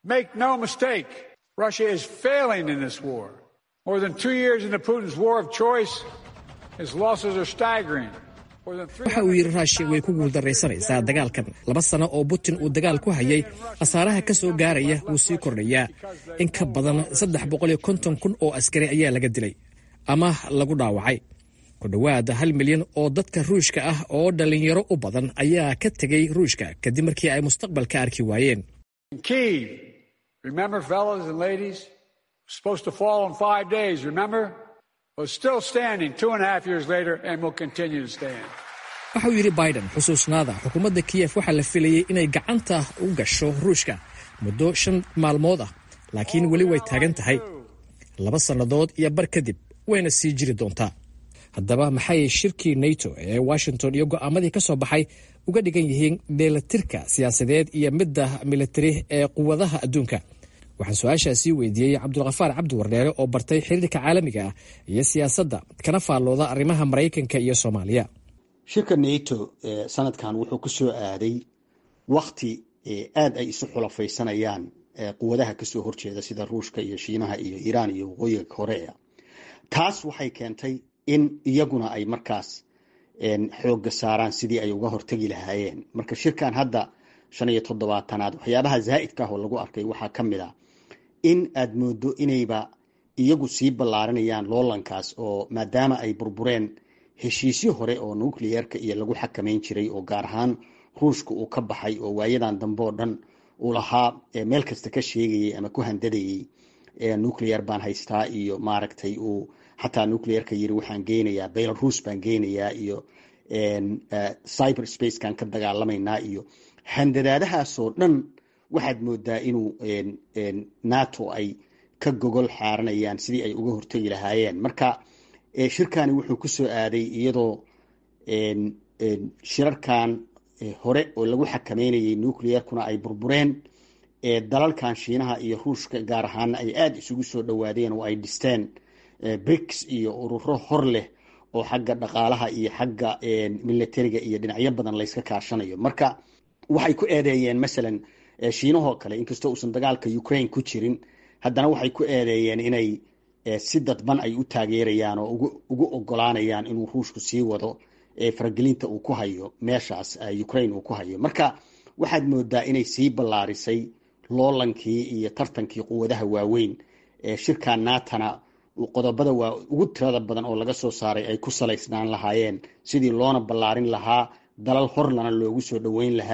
waxa uu yidhi ruushiya way ku guuldaraysanaysaa dagaalkan laba sano oo putin uu dagaal ku hayay khasaaraha ka soo gaaraya wuu sii kordhayaa in ka badan saddex boqol iyo konton kun oo askari ayaa laga dilay ama lagu dhaawacay ku dhowaad hal milyan oo dadka ruushka ah oo dhallinyaro u badan ayaa ka tegay ruushka kadib markii ay mustaqbalka arki waayeen waxauu yidhi biden xusuusnaada xukuumadda kiyef waxaa la filayey inay gacanta u gasho ruushka muddo shan maalmood ah laakiin weli way taagan tahay laba sannadood iyo bar kadib wayna sii jiri doontaa haddaba maxay shirkii nato ee washington iyo go'aamadii ka soo baxay uga dhigan yihiin dheelatirka siyaasadeed iyo midda militari ee quwadaha adduunka waxaan su-aashaasii weydiiyey cabdulkhafaar cabdi wardheere oo bartay xiriirka caalamiga ah iyo siyaasadda kana faallooda arrimaha maraykanka iyo soomaaliya shirka nato sanadkan wuxuu ku soo aaday wakti aad ay isu xulafaysanayaan quwadaha kasoo horjeeda sida ruushka iyo shiinaha iyo iiraan iyo waqooyiga korea taas waxay keentay in iyaguna ay markaas xooga saaraan sidii ay uga hortegi lahaayeen marka shirkan hadda shan iyo toddobaatanaad waxyaabaha zaa'idka ah oo lagu arkay waxaa ka mid a in aad moodo inayba iyagu sii ballaarinayaan loolankaas oo maadaama ay burbureen heshiisyo hore oo nucleerka iyo lagu xakamayn jiray oo gaar ahaan ruushka uu ka baxay oo waayadan dambe oo dhan uu lahaa meel kasta ka sheegayay ama ku handadayay nucleer baan haystaa iyo maaragtay uu xataa nucleerka yiri waxaan geynayaa belarus baan geynayaa iyo cyber spacekan ka dagaalamaynaa iyo handadaadahaasoo dhan waxaad moodaa inuu nato ay ka gogol xaaranayaan sidii ay uga hortegi lahaayeen marka shirkani wuxuu ku soo aaday iyadoo shirarkan hore oo lagu xakameynayay nucleerkuna ay burbureen dalalkan shiinaha iyo ruushka gaar ahaana ay aada isugu soo dhowaadeen oo ay dhisteen brics iyo ururo hor leh oo xagga dhaqaalaha iyo xagga militariga iyo dhinacyo badan layska kaashanayo marka waxay ku eedeeyeen masalan shiinahoo kale inkastoo uusan dagaalka ukraine ku jirin haddana waxay ku eedeeyeen inay si dadban ay u taageerayaan oo ugu ogolaanayaan inuu ruushku sii wado faragelinta uu ku hayo meeshaas ukraine uu ku hayo marka waxaad moodaa inay sii ballaarisay loolankii iyo tartankii quwadaha waaweyn shirka naatana qodobada waa ugu tirada badan oo laga soo saaray ay ku salaysnaan lahaayeen sidii loona ballaarin lahaa dalal horlana loogu soo dhoweyn lahaa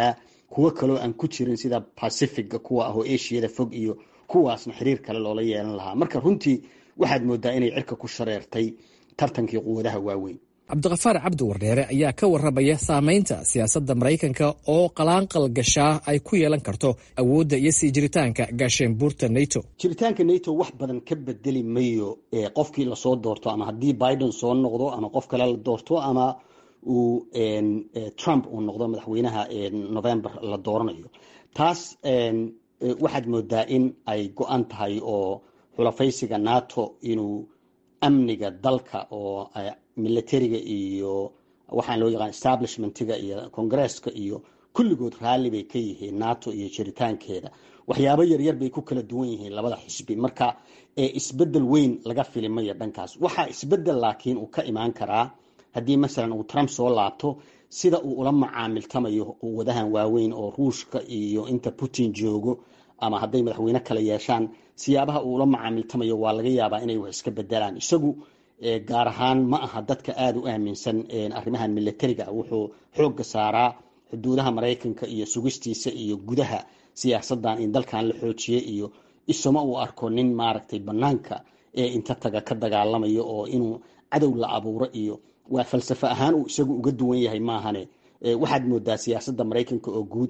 kuwo kaloo aan ku jirin sida pacifica kuwa ah oo ashiyada fog iyo kuwaasna xiriir kale loola yeelan lahaa marka runtii waxaad moodaa inay cirka ku shareertay tartankii quwadaha waaweyn cabdiqafaar cabdi wardheere ayaa ka warramaya saameynta siyaasadda maraykanka oo qalaanqal gashaa ay ku yeelan karto awoodda iyo sii jiritaanka gaasheenbuurta nato jiritaanka nato wax badan ka bedeli mayo qofkii lasoo doorto ama haddii biden soo noqdo ama qof kale la doorto ama uu trump uu noqdo madaxweynaha november la dooranayo taas waxaad moodaa in ay go-an tahay oo xulafaysiga nato inuu amniga dalka oo militariga iyo waxaan loo yaqaan establishmentiga iyo congresska iyo kulligood raalli bay ka yihiin nato iyo jiritaankeeda waxyaabo yaryar bay ku kala duwan yihiin labada xisbi marka isbedel weyn laga filimaya dhankaas waxaa isbedel laakiin uu ka imaan karaa haddii masalan uu trump soo laabto sida uu ula macaamiltamayo quwadahan waaweyn oo ruushka iyo inta putin joogo ama hadday madaxweyne kale yeeshaan siyaabaha uu ula macaamiltamayo waa laga yaabaa inay wax iska bedelaan isagu gaar ahaan ma aha dadka aada u aaminsan arrimahan militariga wuxuu xooga saaraa xuduudaha maraykanka iyo sugistiisa iyo gudaha siyaasadan in dalkan la xoojiye iyo isuma uu arko nin maaragtay banaanka ee inta taga ka dagaalamayo oo inuu cadow la abuuro iyo waa falsafo ahaan uu isagu uga duwan yahay maahane waxaad moodaa siyaasadda maraykanka oo guud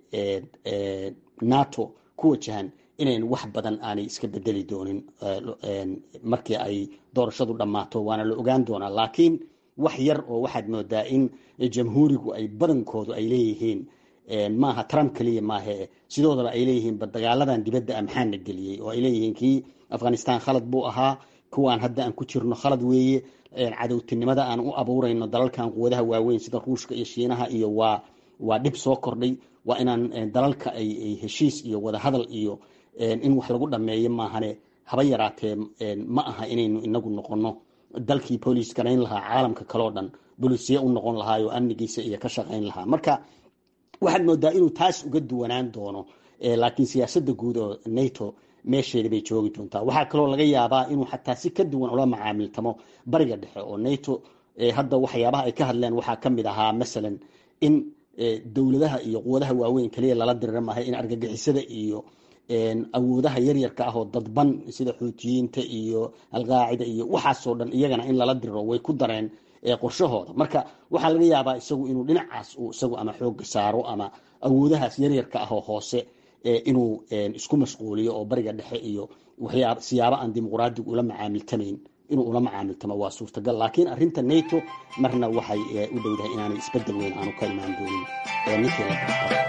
ee nato ku wajahan inayn wax badan aanay iska bedeli doonin markii ay doorashadu dhammaato waana la ogaan doonaa laakiin wax yar oo waxaad moodaa in jamhuurigu ay badankoodu ay leeyihiin maaha trump keliya maahe sidoodaba ay leeyihiin dagaaladan dibadda a maxaana geliyey oo ay leeyihiin kii afghanistan khalad buu ahaa kuwaan hadda aan ku jirno khalad weeye cadowtinimada aan u abuurayno dalalkan quwadaha waaweyn sida ruushka iyo shiinaha iyo waa waa dhib soo kordhay waa inaan dalalka ay heshiis iyo wadahadal iyo in wax lagu dhameeyo maahane haba yaraatee ma aha inaynu inagu noqono dalkii booliis garayn lahaa caalamka kaleo dhan bolisiye u noqon lahaa oo amnigiisa iyo ka shaqayn lahaa marka waxaad moodaa inuu taas uga duwanaan doono laakiin siyaasadda guud oo nato meesheeda bay joogi doontaa waxaa kaloo laga yaabaa inuu xataa si ka duwan ula macaamiltamo bariga dhexe oo nato hadda waxyaabaha ay ka hadleen waxaa ka mid ahaa masalan in dowladaha iyo quwadaha waaweyn kaliya lala dirira maahay in argagixisada iyo awoodaha yaryarka ah oo dadban sida xuutiyiinta iyo alqaacida iyo waxaasoo dhan iyagana in lala diriro way ku dareen qorshahooda marka waxaa laga yaabaa isagu inuu dhinacaas uu isagu ama xooga saaro ama awoodahaas yaryarka ah oo hoose inuu isku mashquuliyo oo bariga dhexe iyo waxyaa siyaabo aan dimuqraadigu ula macaamiltamayn inuu ula macaamiltamo waa suurtagal laakiin arrinta nato marna waxay u dhowdahay inaanay isbedel weyn aanu ka imaan doonin ninkii la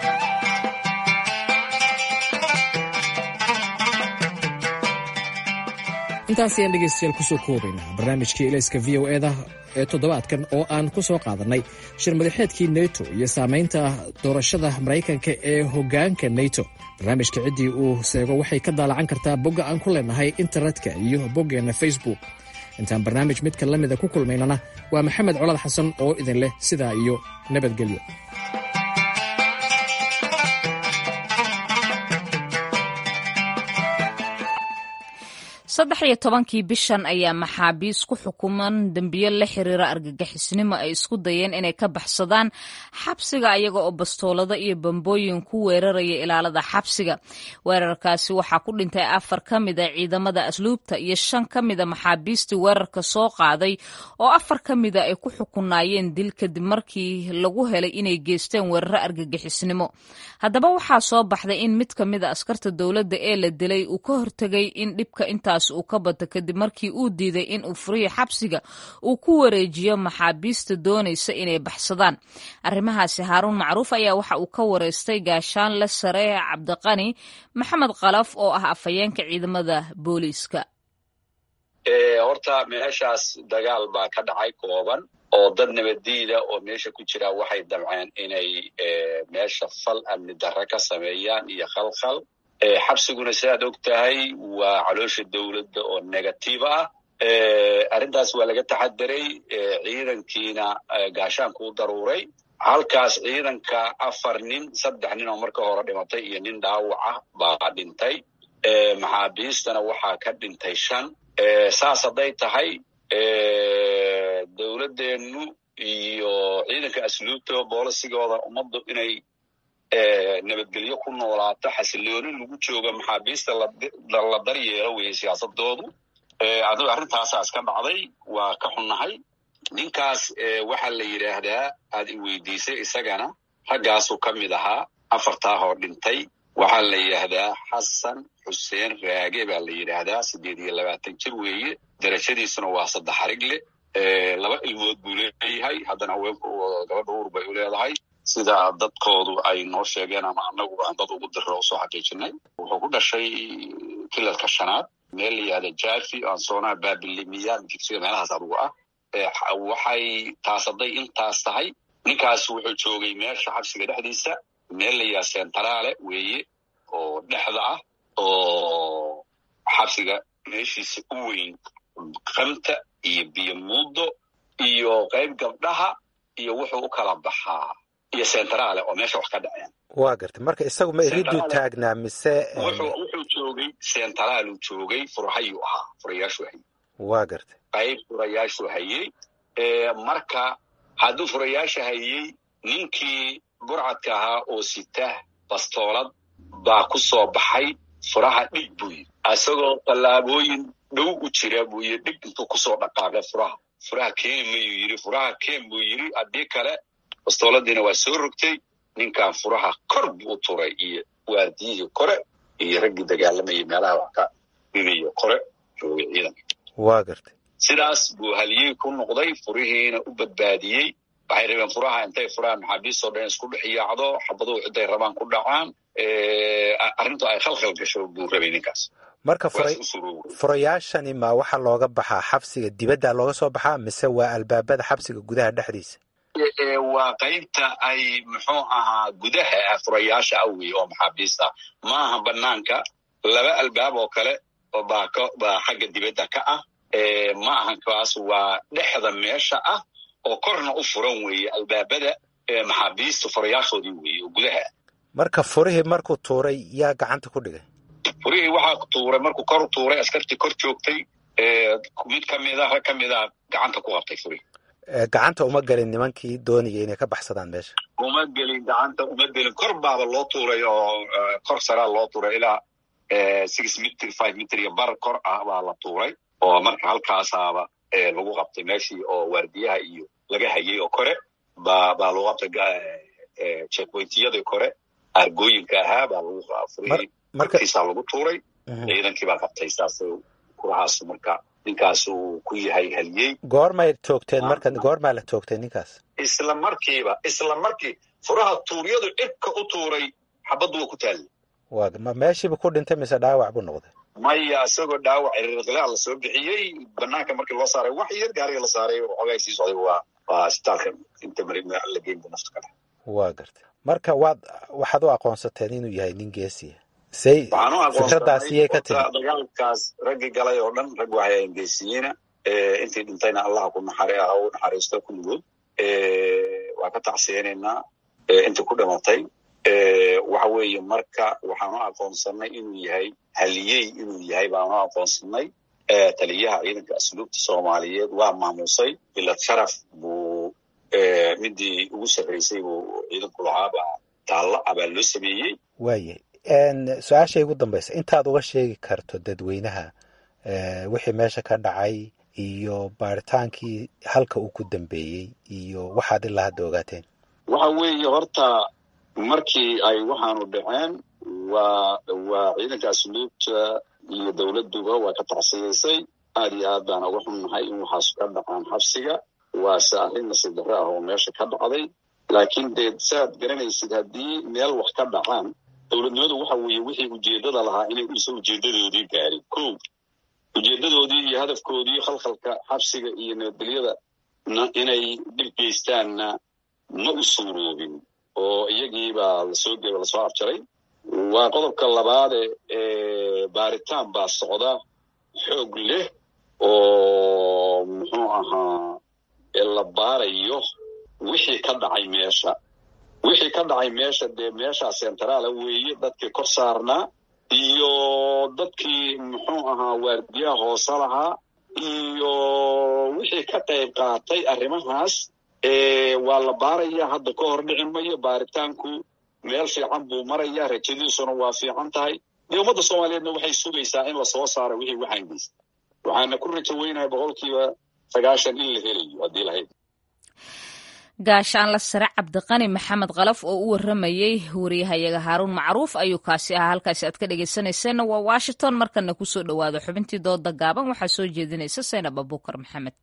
intaas ayaan dhegaystayaal kusoo koobaynaa barnaamijkii elayska v o eda ee toddobaadkan oo aan ku soo qaadannay shir madaxeedkii neto iyo saamaynta doorashada maraykanka ee hoggaanka neto barnaamijka ciddii uu seego waxay ka daalacan kartaa bogga aan ku leenahay internetka iyo boggeenna facebook intaan barnaamij midka la mida ku kulmaynana waa maxamed colad xasan oo idin leh sidaa iyo nabadgelyo saddex iyo tobankii bishan ayaa maxaabiis ku xukuman dembiyo la xiriira argagixisnimo ay isku dayeen inay ka baxsadaan xabsiga ayaga oo bastoolado iyo bambooyin ku weeraraya ilaalada xabsiga weerarkaasi waxaa ku dhintay afar ka mida ciidamada asluubta iyo shan ka mida maxaabiistii weerarka soo qaaday oo afar ka mida ay ku xukunaayeen dil kadib markii lagu helay inay geysteen weeraro argagixisnimo haddaba waxaa soo baxday in mid ka mida askarta dowladda ee la dilay uu ka hortegay in dhibka intaas uu ka bato kadib markii uu diiday in uu furiyo xabsiga uu ku wareejiyo maxaabiista doonaysa inay baxsadaan arrimahaasi haaruun macruuf ayaa waxa uu ka wareystay gaashaanle sare cabdiqani maxamed kalaf oo ah afhayeenka ciidamada booliiska horta meeshaas dagaal baa ka dhacay kooban oo dad nabaddiida oo meesha ku jira waxay damceen inay meesha fal amni darre ka sameeyaan iyo khalkhal xabsiguna sidaad og tahay waa caloosha dowladda oo negative ah arrintaas waa laga taxadiray ciidankiina gaashaanku u daruuray halkaas ciidanka afar nin saddex nin oo marka hore dhimatay iyo nin dhaawac ah baa dhintay maxaabiistana waxaa ka dhintay shan saas hadday tahay dowladdeennu iyo ciidanka asluubta boolisigooda ummaddu inay nabadgelyo ku noolaato xasilooni lagu jooga maxaabiista la daryeelo weye siyaasadoodu adigo arrintaasaa iska dhacday waa ka xunnahay ninkaas waxaa la yidhaahdaa aad i weydiisay isagana raggaasuu ka mid ahaa afartaa hoo dhintay waxaa la yidhaahdaa xasan xuseen raage baa la yidhaahdaa siddeed iyo labaatan jir weeye darajadiisuna waa saddex xarigle laba ilmood buu leeyahay haddana haweenku gabadha uur bay u leedahay sida dadkoodu ay noo sheegeen ama anagu aan dad ugu diro usoo xaqiijinay wuxuu ku dhashay kilalka shanaad meel la yihahda jafi ansoonaha babilimiya jigsiga meelahaas adugu ah waxay taasaday intaas tahay ninkaas wuxuu joogay meesha xabsiga dhexdiisa meel la yihahda centrale weeye oo dhexda ah oo xabsiga meeshiisa u weyn kamta iyo biyo muudo iyo qayb gabdhaha iyo wuxuu u kala baxaa iyo centrale oo meesha wax ka dhaceen waa gartay marka isagu ma iriduu taagnaa mise wuxuu joogay centraaluu joogay furahayuu ahaa furayaashuu hayey waa gartay qayb furayaashuu hayey marka hadduu furayaasha hayey ninkii burcadka ahaa oo sita bastoolad baa ku soo baxay furaha dhig buu yidhi isagoo tallaabooyin dhow u jira buu yidhi dhig intuu kusoo dhaqaaqay furaha furaha keeni mayuu yidhi furaha keen buu yidhi haddii kale bastooladiina waa soo rogtay ninkan furaha kor buu u turay iyo waardiyihii kore iyo raggii dagaalamayay meelaha wax ka dhibayo kore joogay ciidanka waa gartay sidaas buu haliyey ku noqday furihiina u badbaadiyey waxay rabeen furaha intay furaan maxaabiistoo dhan isku dhex yaacdo xabaduhu ciday rabaan ku dhacaan arrintu ay khalkhal gasho buu rabay ninkaas marka furayaashani ma waxaa looga baxaa xabsiga dibadda looga soo baxaa mise waa albaabada xabsiga gudaha dhexdiisa waa qaybta ay muxuu ahaa gudaha furayaasha ah wey oo maxaabiista maaha banaanka laba albaab oo kale baa baa xagga dibadda ka ah ma ahan kaas waa dhexda meesha ah oo korna u furan weeye albaabada maxaabiista furayaashoodii weeye oo gudaha marka furihii markuu tuuray yaa gacanta ku dhigay furihii waxaa tuuray markuu kor tuuray askartii kor joogtay mid kamida rag ka mida gacanta ku qabtay furihii gacanta uma gelin nimankii doonaya inay ka baxsadaan meesha uma gelin gacanta uma gelin kor baaba loo tuuray oo kor saraa loo tuuray ilaa six mitr five mitr iyo bar kor ah baa la tuuray oo marka halkaasaaba lagu qabtay meeshii oo waardiyaha iyo laga hayay oo kore ba baa lagu qabtay checkpointiyadii kore argooyinka ahaa baa lagu furihii markiisaa lagu tuuray ciidankii baa qabtay saas kurahaas marka ninkaas uu ku yahay haliyey goormay toogteen marka goormaa la toogtay ninkaas isla markiiba isla markii furaha tuuryadu cirka u tuuray xabaddu waa ku taallay waa ma meeshiiba ku dhintay mise dhaawac buu noqday maya isagoo dhaawac iriqlaa la soo bixiyey banaanka markii loo saaray wax yar gaariga la saaray xoogaa sii socday waa waa isbitaalka inta mari la geynba nafta kale waa gartay marka waad waxaad u aqoonsateen inuu yahay nin geesiya say fikradaasiyay ka timi dagaalkaas raggii galay oo dhan rag waxay geesiyiina intii dhintayna allaha ku naxari ah u naxariisto kulligood waa ka tacsiyeynaynaa intii ku dhimatay waxa weeye marka waxaanu aqoonsanay inuu yahay haliyey inuu yahay baanu aqoonsanay taliyaha ciidanka asluubta soomaaliyeed waa maamusay bilad sharaf buu midii ugu sarraysay buu ciidanku lahaaba taalla abaa loo sameeyey waaye su-aashay ugu dambaysa intaad uga sheegi karto dadweynaha wixii meesha ka dhacay iyo baaritaankii halka uu ku dambeeyey iyo waxaad ilaa hadda ogaateen waxa weeye horta markii ay waxaanu dhaceen waa waa ciidanka asluubta iyo dowladduba waa ka tacsiyaysay aad iyo aad baan uga xunnahay in waxaas ka dhacaan xabsiga waase arrin nasiib darre ah oo meesha ka dhacday laakiin dee saaad garanaysid haddii meel wax ka dhacaan dowladnimadu waxa weeye wixii ujeeddada lahaa inay uusan ujeeddadoodii gaarin ko ujeeddadoodii iyo hadafkoodii khalkhalka xabsiga iyo nabadgelyada inay dhib geystaanna ma u suuroobin oo iyagiibaa lasoo geba lasoo afjaray waa qodobka labaade baaritaan baa socda xoog leh oo muxuu ahaa la baarayo wixii ka dhacay meesha wixii ka dhacay meesha dee meeshaa centraala weeye dadkii kor saarnaa iyo dadkii muxuu ahaa waardiyaha hoose lahaa iyo wixii ka qayb qaatay arrimahaas waa la baaraya hadda ka hor dhici mayo baaritaanku meel fiican buu maraya rajadiisuna waa fiican tahay dee ummadda soomaaliyeedna waxay sugaysaa in lasoo saaro wixii waxaynaysa waxaana ku rajo weynahay boqolkiiba sagaashan in la helayo haddii lahayd gaashaanla sare cabdiqani maxamed kalaf oo u waramayey wariyahayaga haaruun macruuf ayuu kaasi ahaa halkaasi aad ka dhegeysanayseena waa washington markana kusoo dhowaado xubintii dooda gaaban waxaa soo jeedinaysa saynab abuukar maxamed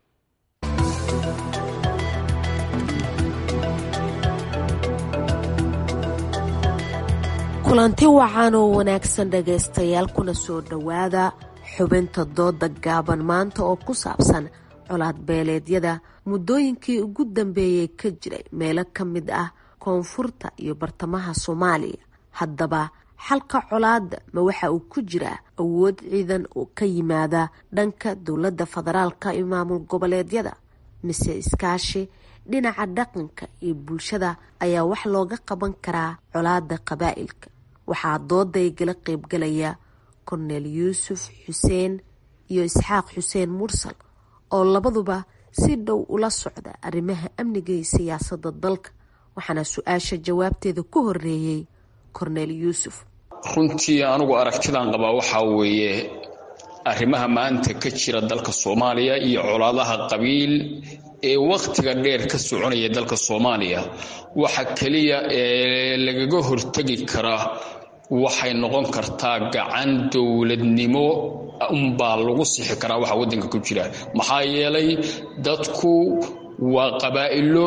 kulanti wacan oo wanaagsan dhagaystayaal kuna soo dhowaada xubinta dooda gaaban maanta oo ku saabsan colaad beeleedyada muddooyinkii ugu dambeeyey ka jiray meelo ka mid ah koonfurta iyo bartamaha soomaaliya haddaba xalka colaadda ma waxa uu ku jiraa awood ciidan oo ka yimaada dhanka dowladda federaalka iyo maamul goboleedyada mise iskaashi dhinaca dhaqanka iyo bulshada ayaa wax looga qaban karaa colaadda qabaa'ilka waxaa dooday gala qeybgalaya korneel yuusuf xuseen iyo isxaaq xuseen mursal oo labaduba si dhow ula socda arrimaha amniga iyo siyaasadda dalka waxaana su-aasha jawaabteeda ku horeeyey korneel yuusuf runtii anigu aragtidan qabaa waxaa weeye arrimaha maanta ka jira dalka soomaaliya iyo colaadaha qabiil ee wakhtiga dheer ka soconaya dalka soomaaliya waxa keliya ee lagaga hortegi karaa waxay noqon kartaa gacan dowladnimo unbaa lagu sixi karaa waxa waddanka ku jira maxaa yeelay dadku waa qabaa'ilo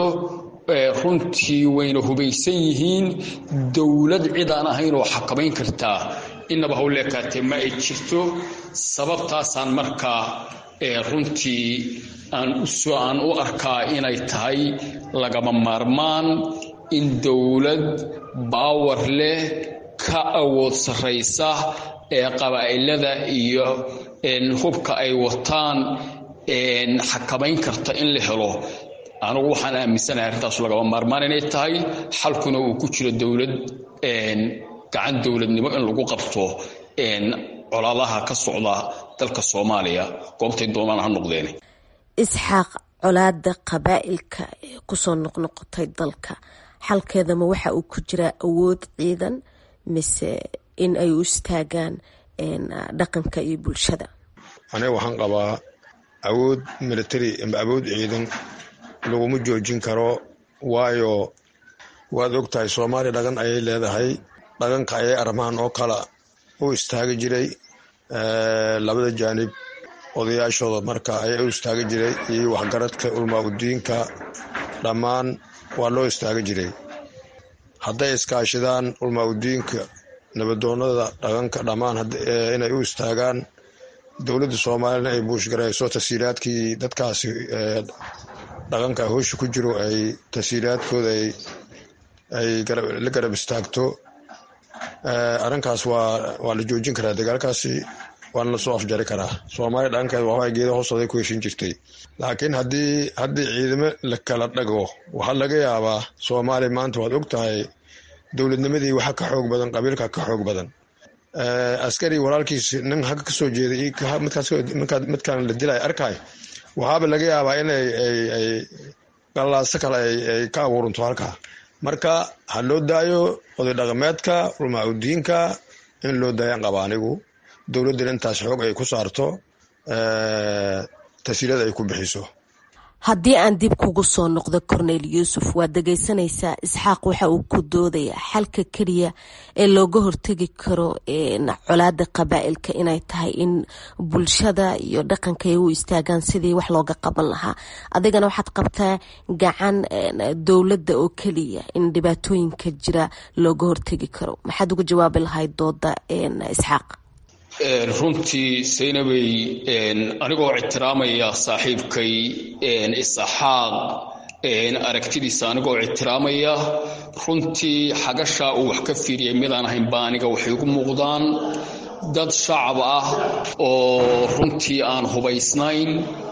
runtii wayna hubaysan yihiin dowlad cid aan ahayn oo xakamayn kartaa innaba hawleekaatee ma ay jirto sababtaasaan markaa runtii aan u arkaa inay tahay lagama maarmaan in dowlad baawar leh ka awood sarraysa ee qabaa'ilada iyo hubka ay wataan xakamayn karta in la helo anugu waxaan aaminsanahay arrintaas lagama maarmaan inay tahay xalkuna uu ku jiro dowlad gacan dowladnimo in lagu qabto colaadaha ka socda dalka soomaaliya goobtay doonaan ha noqdeen isxaaq colaada qabaa'ilka ee kusoo noqnoqotay dalka xalkeedama waxa uu ku jiraa awood ciidan mise in ay u istaagaan dhaqanka iyo bulshada aniga waxaan qabaa awood military ama awood ciidan laguma joojin karo waayo waad og tahay soomaaliya dhaqan ayay leedahay dhaqanka ayay arrimahan oo kala u istaagi jiray labada jaanib odayaashooda marka ayaa u istaagi jiray iyo waxgaradka ulmaa udiinka dhammaan waa loo istaagi jiray hadday iskaashidaan ulmaa udiinka nabadoonada dhaqanka dhammaan inay u istaagaan dowladda soomaaliyana ay buushgarayso tasiiraadkii dadkaasi dhaqanka hoosha ku jiro ay tasiiraadkooda ay la garab istaagto arrinkaas waa la joojin karaa dagaalkaasi waana lasoo afjari karaa soomaaliya dhaqankeed waxbaa geeda hoostooday ku heshin jirtay laakiin haddii haddii ciidamo la kala dhago waxaa laga yaabaa soomaaliya maanta waad og tahay dowladnimadii waxa ka xoog badan qabiilka ka xoog badan askari walaalkiis nin hagga ka soo jeeday midkaan la dilay arkay waxaaba laga yaabaa in ay galaaso kale ay ka abuuranto halkaa marka ha loo daayo oday dhaqameedka ulmaudiinka in loo daayaan qaba anigu dowladdana intaas xoog ay ku saarto tasiirada ay ku bixiso haddii aan dib kugu soo noqdo cornel yuusuf waad dhegaysanaysaa isxaaq waxa uu ku doodayaa xalka keliya ee looga hortegi karo colaada qabaa'ilka inay tahay in bulshada iyo dhaqanka ay u istaagaan sidii wax looga qaban lahaa adigana waxaad qabtaa gacan dowladda oo keliya in dhibaatooyinka jira looga hortegi karo maxaad uga jawaabi lahayd dooda isxaaq runtii saynabey anigoo ictiraamaya saaxiibkay isaxaaq aragtidiisa anigoo ictiraamaya runtii xagashaa uu wax ka fiiriyay midaan ahayn baa aniga waxay ugu muuqdaan dad shacab ah oo runtii aan hubaysnayn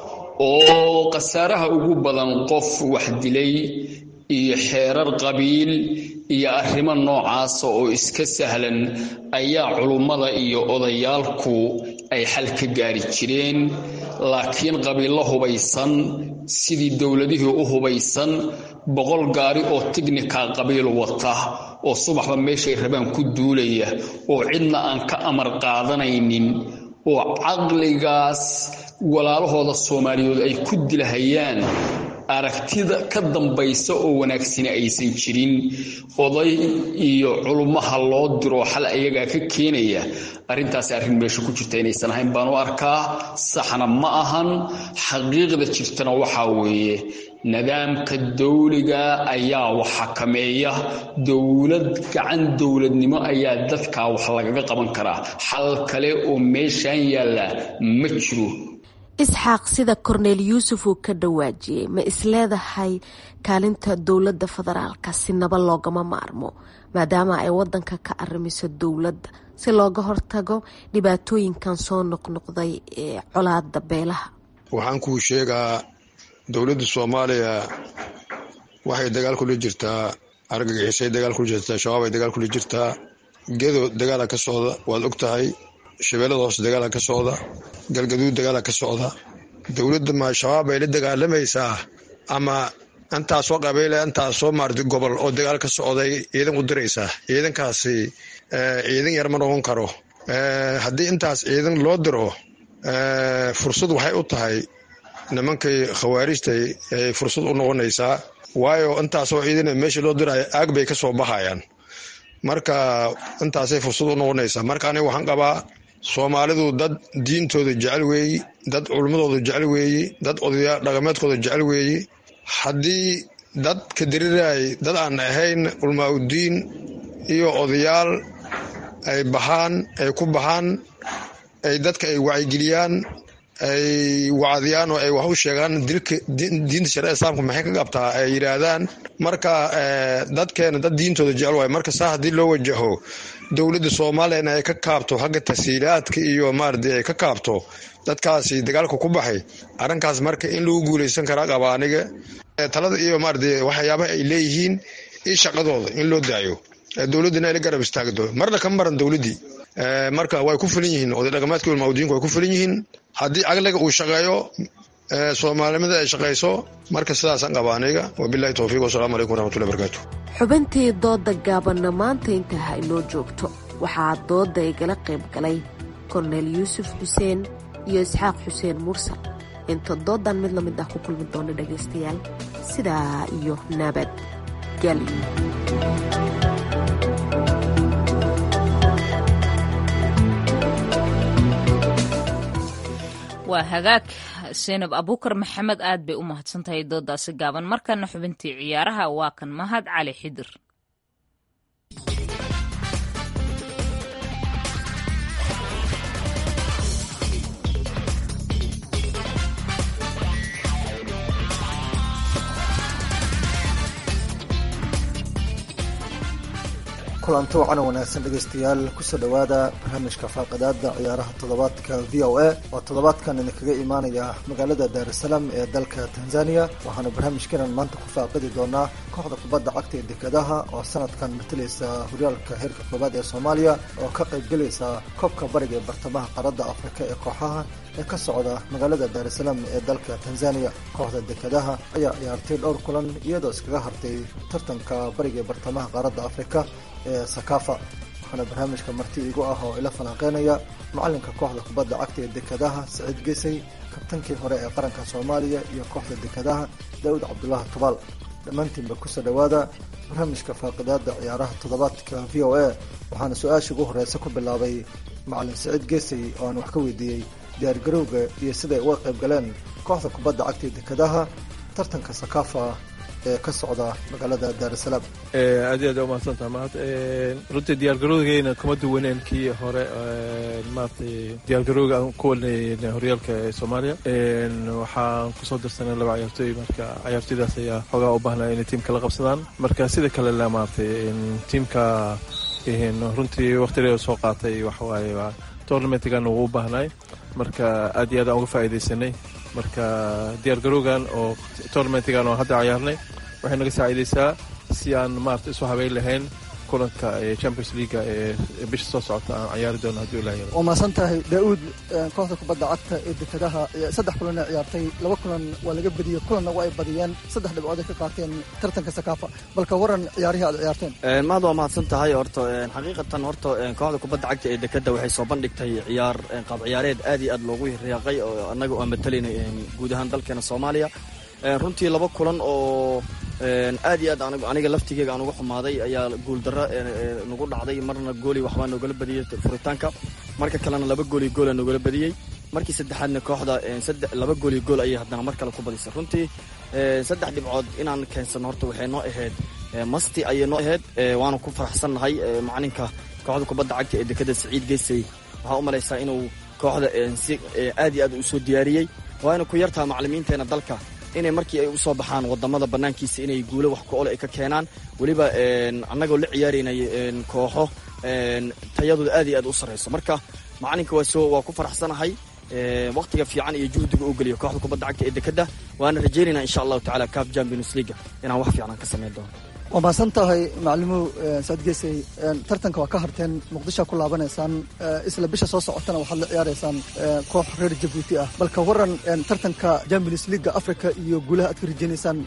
oo khasaaraha ugu badan qof wax dilay iyo xeerar qabiil iyo arrimo noocaasa oo iska sahlan ayaa culummada iyo odayaalku ay xal ka gaari jireen laakiin qabiillo hubaysan sidii dowladihii u hubaysan boqol gaari oo tignika qabiil wata oo subaxba meeshay rabaan ku duulaya oo cidna aan ka amar qaadanaynin oo caqligaas walaalahooda soomaaliyeed ay ku dilahayaan aragtida ka dambaysa oo wanaagsani aysan jirin oday iyo culummaha loo diro xal ayagaa ka keenaya arrintaasi arrin meesha ku jirta inaysan ahayn baan u arkaa saxna ma ahan xaqiiqda jirtana waxaa weeye nidaamka dawliga ayaa wax xakameeya dowlad gacan dowladnimo ayaa dadkaa wax lagaga qaban karaa xal kale oo meeshaan yaalla ma jiro isxaaq sida korneel yuusuf uu ka dhawaajiyey ma isleedahay kaalinta dowladda federaalka si naba loogama maarmo maadaama ay wadanka ka arrimiso dowladda si looga hortago dhibaatooyinkan soo noqnoqday ee colaada beelaha waxaan kuu sheegaa dowladda soomaaliya waxay dagaal kula jirtaa argagixisay dagaal kula jirtaa shabaab ay dagaal kula jirtaa gedo dagaala ka socda waad og tahay shabeellada hoose dagaala ka socda galgaduud dagaala ka socda dowladda ma shabaab ay la dagaalamaysaa ama intaasoo qabeyle intaasoo maarti gobol oo dagaal ka socday ciidan u diraysaa ciidankaasi ciidan yar ma noqon karo haddii intaas ciidan loo diro fursad waxay u tahay nimankay khawaarijtay ay fursad u noqonaysaa waayo intaasoo ciidana meesha loo diraayo aag bay ka soo baxayaan marka intaasay fursad u noqonaysaa marka aniga waxaan qabaa soomaalidu dad diintooda jecel weeyi dad culummadooda jecel weeyi dad odayaa dhaqameedkooda jecel weeyi haddii dad ka diriraay dad aan ahayn culmaa udiin iyo odayaal ay baxaan ay ku baxaan ay dadka ay wacyigeliyaan ay wacdiyaan oo ay wax u sheegaan dilka diinta shareecada islaamka maxay ka qabtaa ay yidhaahdaan marka dadkeena dad diintooda jecel waay marka saa haddii loo wajaho dowladda soomaaliyana ay ka kaabto xagga tasiilaadka iyo maaradi ay ka kaabto dadkaasi dagaalka ku baxay arrinkaas marka in lagu guuleysan karaa qaba aniga talada iyo maaradi waxyaabaha ay leeyihiin iyo shaqadooda in loo daayo dowladdana ay la garab istaagdo marna ka maran dowladdii marka way ku filan yihiin oday dhaqameedka ulmaudiinku way ku filan yihiin haddii caqliga uu shaqeeyo soomaalinimada ay shaqayso marka sidaasaan qaba aniga wabilahi towfiiq wasalaamu calaykum waraxmatullahi barakaatu xubintii dooda gaabanna maanta intaa ha inoo joogto waxaa dooda igala qayb galay korneel yuusuf xuseen iyo isxaaq xuseen mursal inta doodan mid lamid ah ku kulmi doona dhagaystayaal sidaa iyo nabad gelyo waa hagaag seenab abuukar maxamed aad bay u mahadsantahay doodaasi gaaban markana xubintii ciyaaraha waa kan mahad cali xidir kulanti wacan wanaagsan dhegaystayaal kusoo dhowaada barnaamijka faaqadaada ciyaaraha toddobaadka v o a oo toddobaadkan idinkaga imaanaya magaalada daarusalaam ee dalka tanzania waxaana barnaamijkeenan maanta ku faaqidi doonaa kooxda kubadda cagta ee dekadaha oo sanadkan matalaysa horyaalka heerka koobaad ee soomaaliya oo ka qaybgelaysa koobka bariga ee bartamaha qaaradda afrika ee kooxaha ee ka socda magaalada daarusalaam ee dalka tanzania kooxda dekadaha ayaa ciyaartay dhowr kulan iyadoo iskaga hartay tartanka bariga ee bartamaha qaaradda afrika ee sakafa waxaana barnaamijka marti igu ah oo ila falanqeynaya macalinka kooxda kubadda cagta ee dekadaha saciid gesay kabtankii hore ee qaranka soomaaliya iyo kooxda dekadaha daawud cabdulaahi tubaal dhammaantiinba kusoo dhowaada barnaamijka faaqidaada ciyaaraha toddobaadka v o a waxaana su-aasha ugu horeysa ku bilaabay macalin saciid gesay oo aan wax ka weydiiyey diyaargarowga iyo siday uga qayb galeen kooxda kubadda cagta ee dekadaha tartanka sakafa ee ka socda magaalada daarusalaam aad iyo aad u mahadsantaha mahad runtii diyaargarowgeena kuma duwaneen kii hore maaragtay diyaargarowga aan ku wadnay horyaalka ee soomaaliya waxaan kusoo dirsanay laba ciyaartooy marka ciyaartooydaas ayaa xoogaa u baahnaa inay tiimka la qabsadaan marka sida kale la maaragtay tiimka runtii waqtigeeda soo qaatay waxawaaye tournamentigan ugu baahnay marka aad iyo aad aan uga faa'iidaysanay marka diyaargarowgan oo tournamentigan oo hadda ciyaarnay waxay naga saaciidaysaa si aan maarata isu habeyn lahayn kulanka champions leaga ee bisha soo socota aan ciyaari doono haddii ilaah yaro waa mahadsan tahay daa'uud kooxda kubadda cagta ee dekedaha saddex kulan ay ciyaartay laba kulan waa laga badiyey kulanna waa ay badiyeen saddex dhibcood ay ka qaateen tartanka sakaafa balka waran ciyaarihii aad ciyaarteen mahad waa mahadsan tahay horta xaqiiqatan horta kooxda kubadda cagta ee dekeda waxay soo bandhigtay ciyaar qaab ciyaareed aad iyo aad loogu riyaaqay oo annaga aan matalinay guud ahaan dalkeena soomaaliya runtii laba kulan oo aad iyo aad aniga laftigeyga aan uga xumaaday ayaa guuldarro nagu dhacday marna gooli waxbaa noogala badiyey furitaanka marka kalena laba gooli goola noogala badiyey markii saddexaadna kooxda laba gooli gool ayay haddana mar kale ku badisay runtii saddex dhibcood inaan keensano horta waxay noo ahayd masti ayay noo ahayd waana ku faraxsannahay macalinka kooxda kubadda cagta ee dekeda saciid geysay waxaa u malaysaa inuu kooxda si aad iyo aad u soo diyaariyey waana ku yartaha macalimiinteena dalka inay markii ay u soo baxaan wadamada banaankiisa inay guulo wax ku ole ay ka keenaan weliba annagoo la ciyaaraynay kooxo tayadooda aad iyo aad u sarrayso marka macalinka waa ku faraxsanahay waqtiga fiican iyo juhdiga uu geliyo kooxda kubadda cagta ee dekeda waana rajaynayna insha allahu tacala caf champions leaga inaan wax fiican ka samayn doono waa mahadsan tahay macalimow saad geesay tartanka waa ka harteen muqdishoa ku laabanaysaan isla bisha soo socotana waxaad la ciyaaraysaan koox reer jabuuti ah balka waran tartanka champions leaga africa iyo guulaha aad ka rajeynaysaan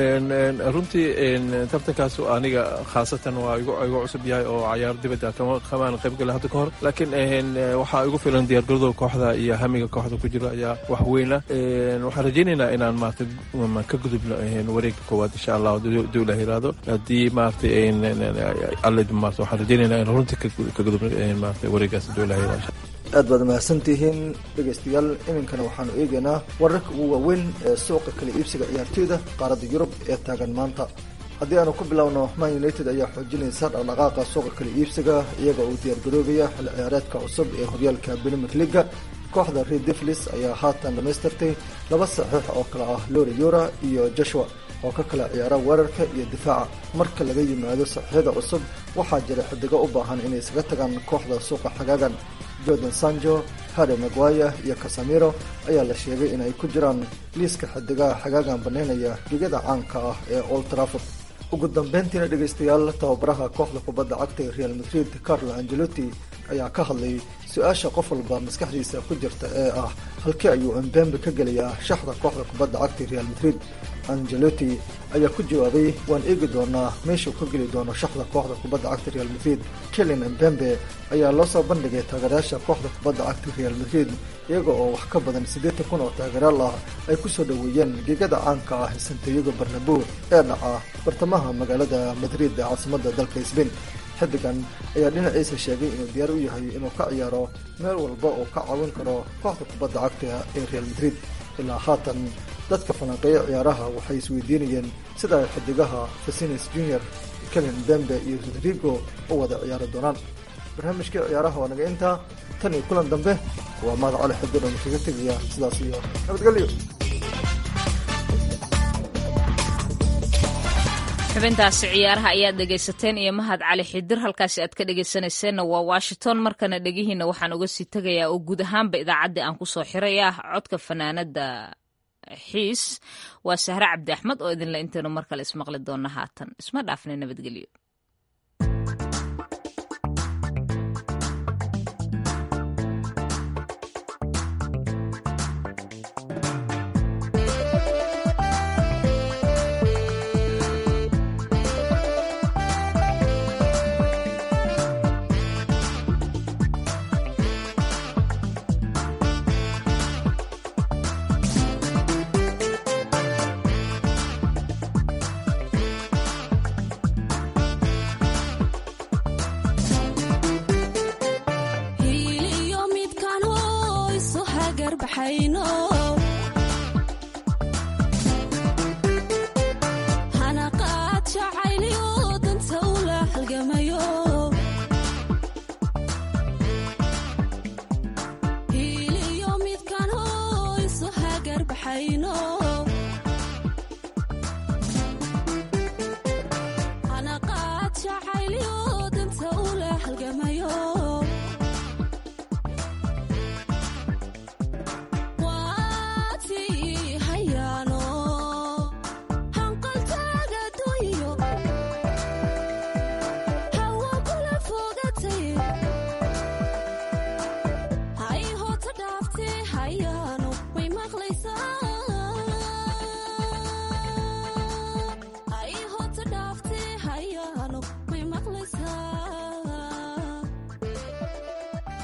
runtii tartankaas aniga khaasatan waa igu cusub yahay oo cayaar dibadda kamaan qayb gala hadda ka hor laakiin waxaa igu filan diyaargarado kooxda iyo hamiga kooxda ku jiro ayaa wax weyn ah waxaan rajeynaynaa inaan maarata ka gudubno wareegga koowaad insha allah dowlah yiraahdo haddii maaragtay alle maarata waxaan rajeynaynaa in runtii ka gudubno maarata wareeggaas dowlah yiraahdo aad baad mahadsantihiin dhegaystayaal iminkana waxaanu eegaynaa wararka ugu waaweyn ee suuqa kala iibsiga ciyaartooyda qaaradda yurub ee taagan maanta haddii aanu ku bilowno man united ayaa xoojinaysa dhaqdhaqaaqa suuqa kala iibsiga iyaga uu diyaargaroobaya xil ciyaareedka cusub ee horyaalka premier leaga kooxda red devlis ayaa haatan dhamaystirtay laba saxiix oo kale ah lori yura iyo joshua oo ka kala ciyaara weerarka iyo difaaca marka laga yimaado saxiixyada cusub waxaa jira xidigo u baahan inay isaga tagaan kooxda suuqa xagaagan jordan sanjo harry maguaya iyo casamiro ayaa la sheegay inay ku jiraan liiska xidigaha xagaagan banaynaya ligada caanka ah ee old trafford ugu dambeyntiina dhegaystayaal tababaraha kooxda kubadda cagta ee real madrid carlo angelotti ayaa ka hadlay su-aasha qof walba maskaxdiisa ku jirta ee ah halkii ayuu embembe ka gelayaa shaxda kooxda kubadda cagta real madrid angelotti ayaa ku jawaabay waan eegi doonaa meeshuu ka geli doono shaxda kooxda kubadda cagta real madrid kelen embembe ayaa loo soo bandhigay taageerayaasha kooxda kubadda cagta real madrid iyaga oo wax ka badan siddeetan kun oo taageeraal ah ay ku soo dhoweeyeen gegada caanka ah santiago barnabo ee dhaca bartamaha magaalada madrid ee caasimadda dalka sbain xidigan ayaa dhinaciisa sheegay inuu diyaar u yahay inuu ka ciyaaro meel walba oo ka caawin karo kooxda kubadda cagta ee real madrid ilaa haatan dadka falanqeeya ciyaaraha waxay isweydiinayeen sida ay xidigaha fasines junior kelen bembe iyo rodrigo u wada ciyaari doonaan barnaamijkii ciyaaraha waa naga intaa tan iyo kulan dambe waa mahad cali xididhan kaga tegaya sidaas iyo nabadgelyo xubintaasi ciyaaraha ayaad dhegaysateen iyo mahad cali xidir halkaasi aad ka dhegaysanayseena waa washington markana dhegihiina waxaan uga sii tegayaa oo guud ahaanba idaacaddii aan kusoo xiraya codka fanaanada xiis waa sahre cabdi axmed oo idinle intaynu mar kale ismaqli doona haatan isma dhaafna nabadgelyo hiiliyo midkaan hoyso hagar baxayno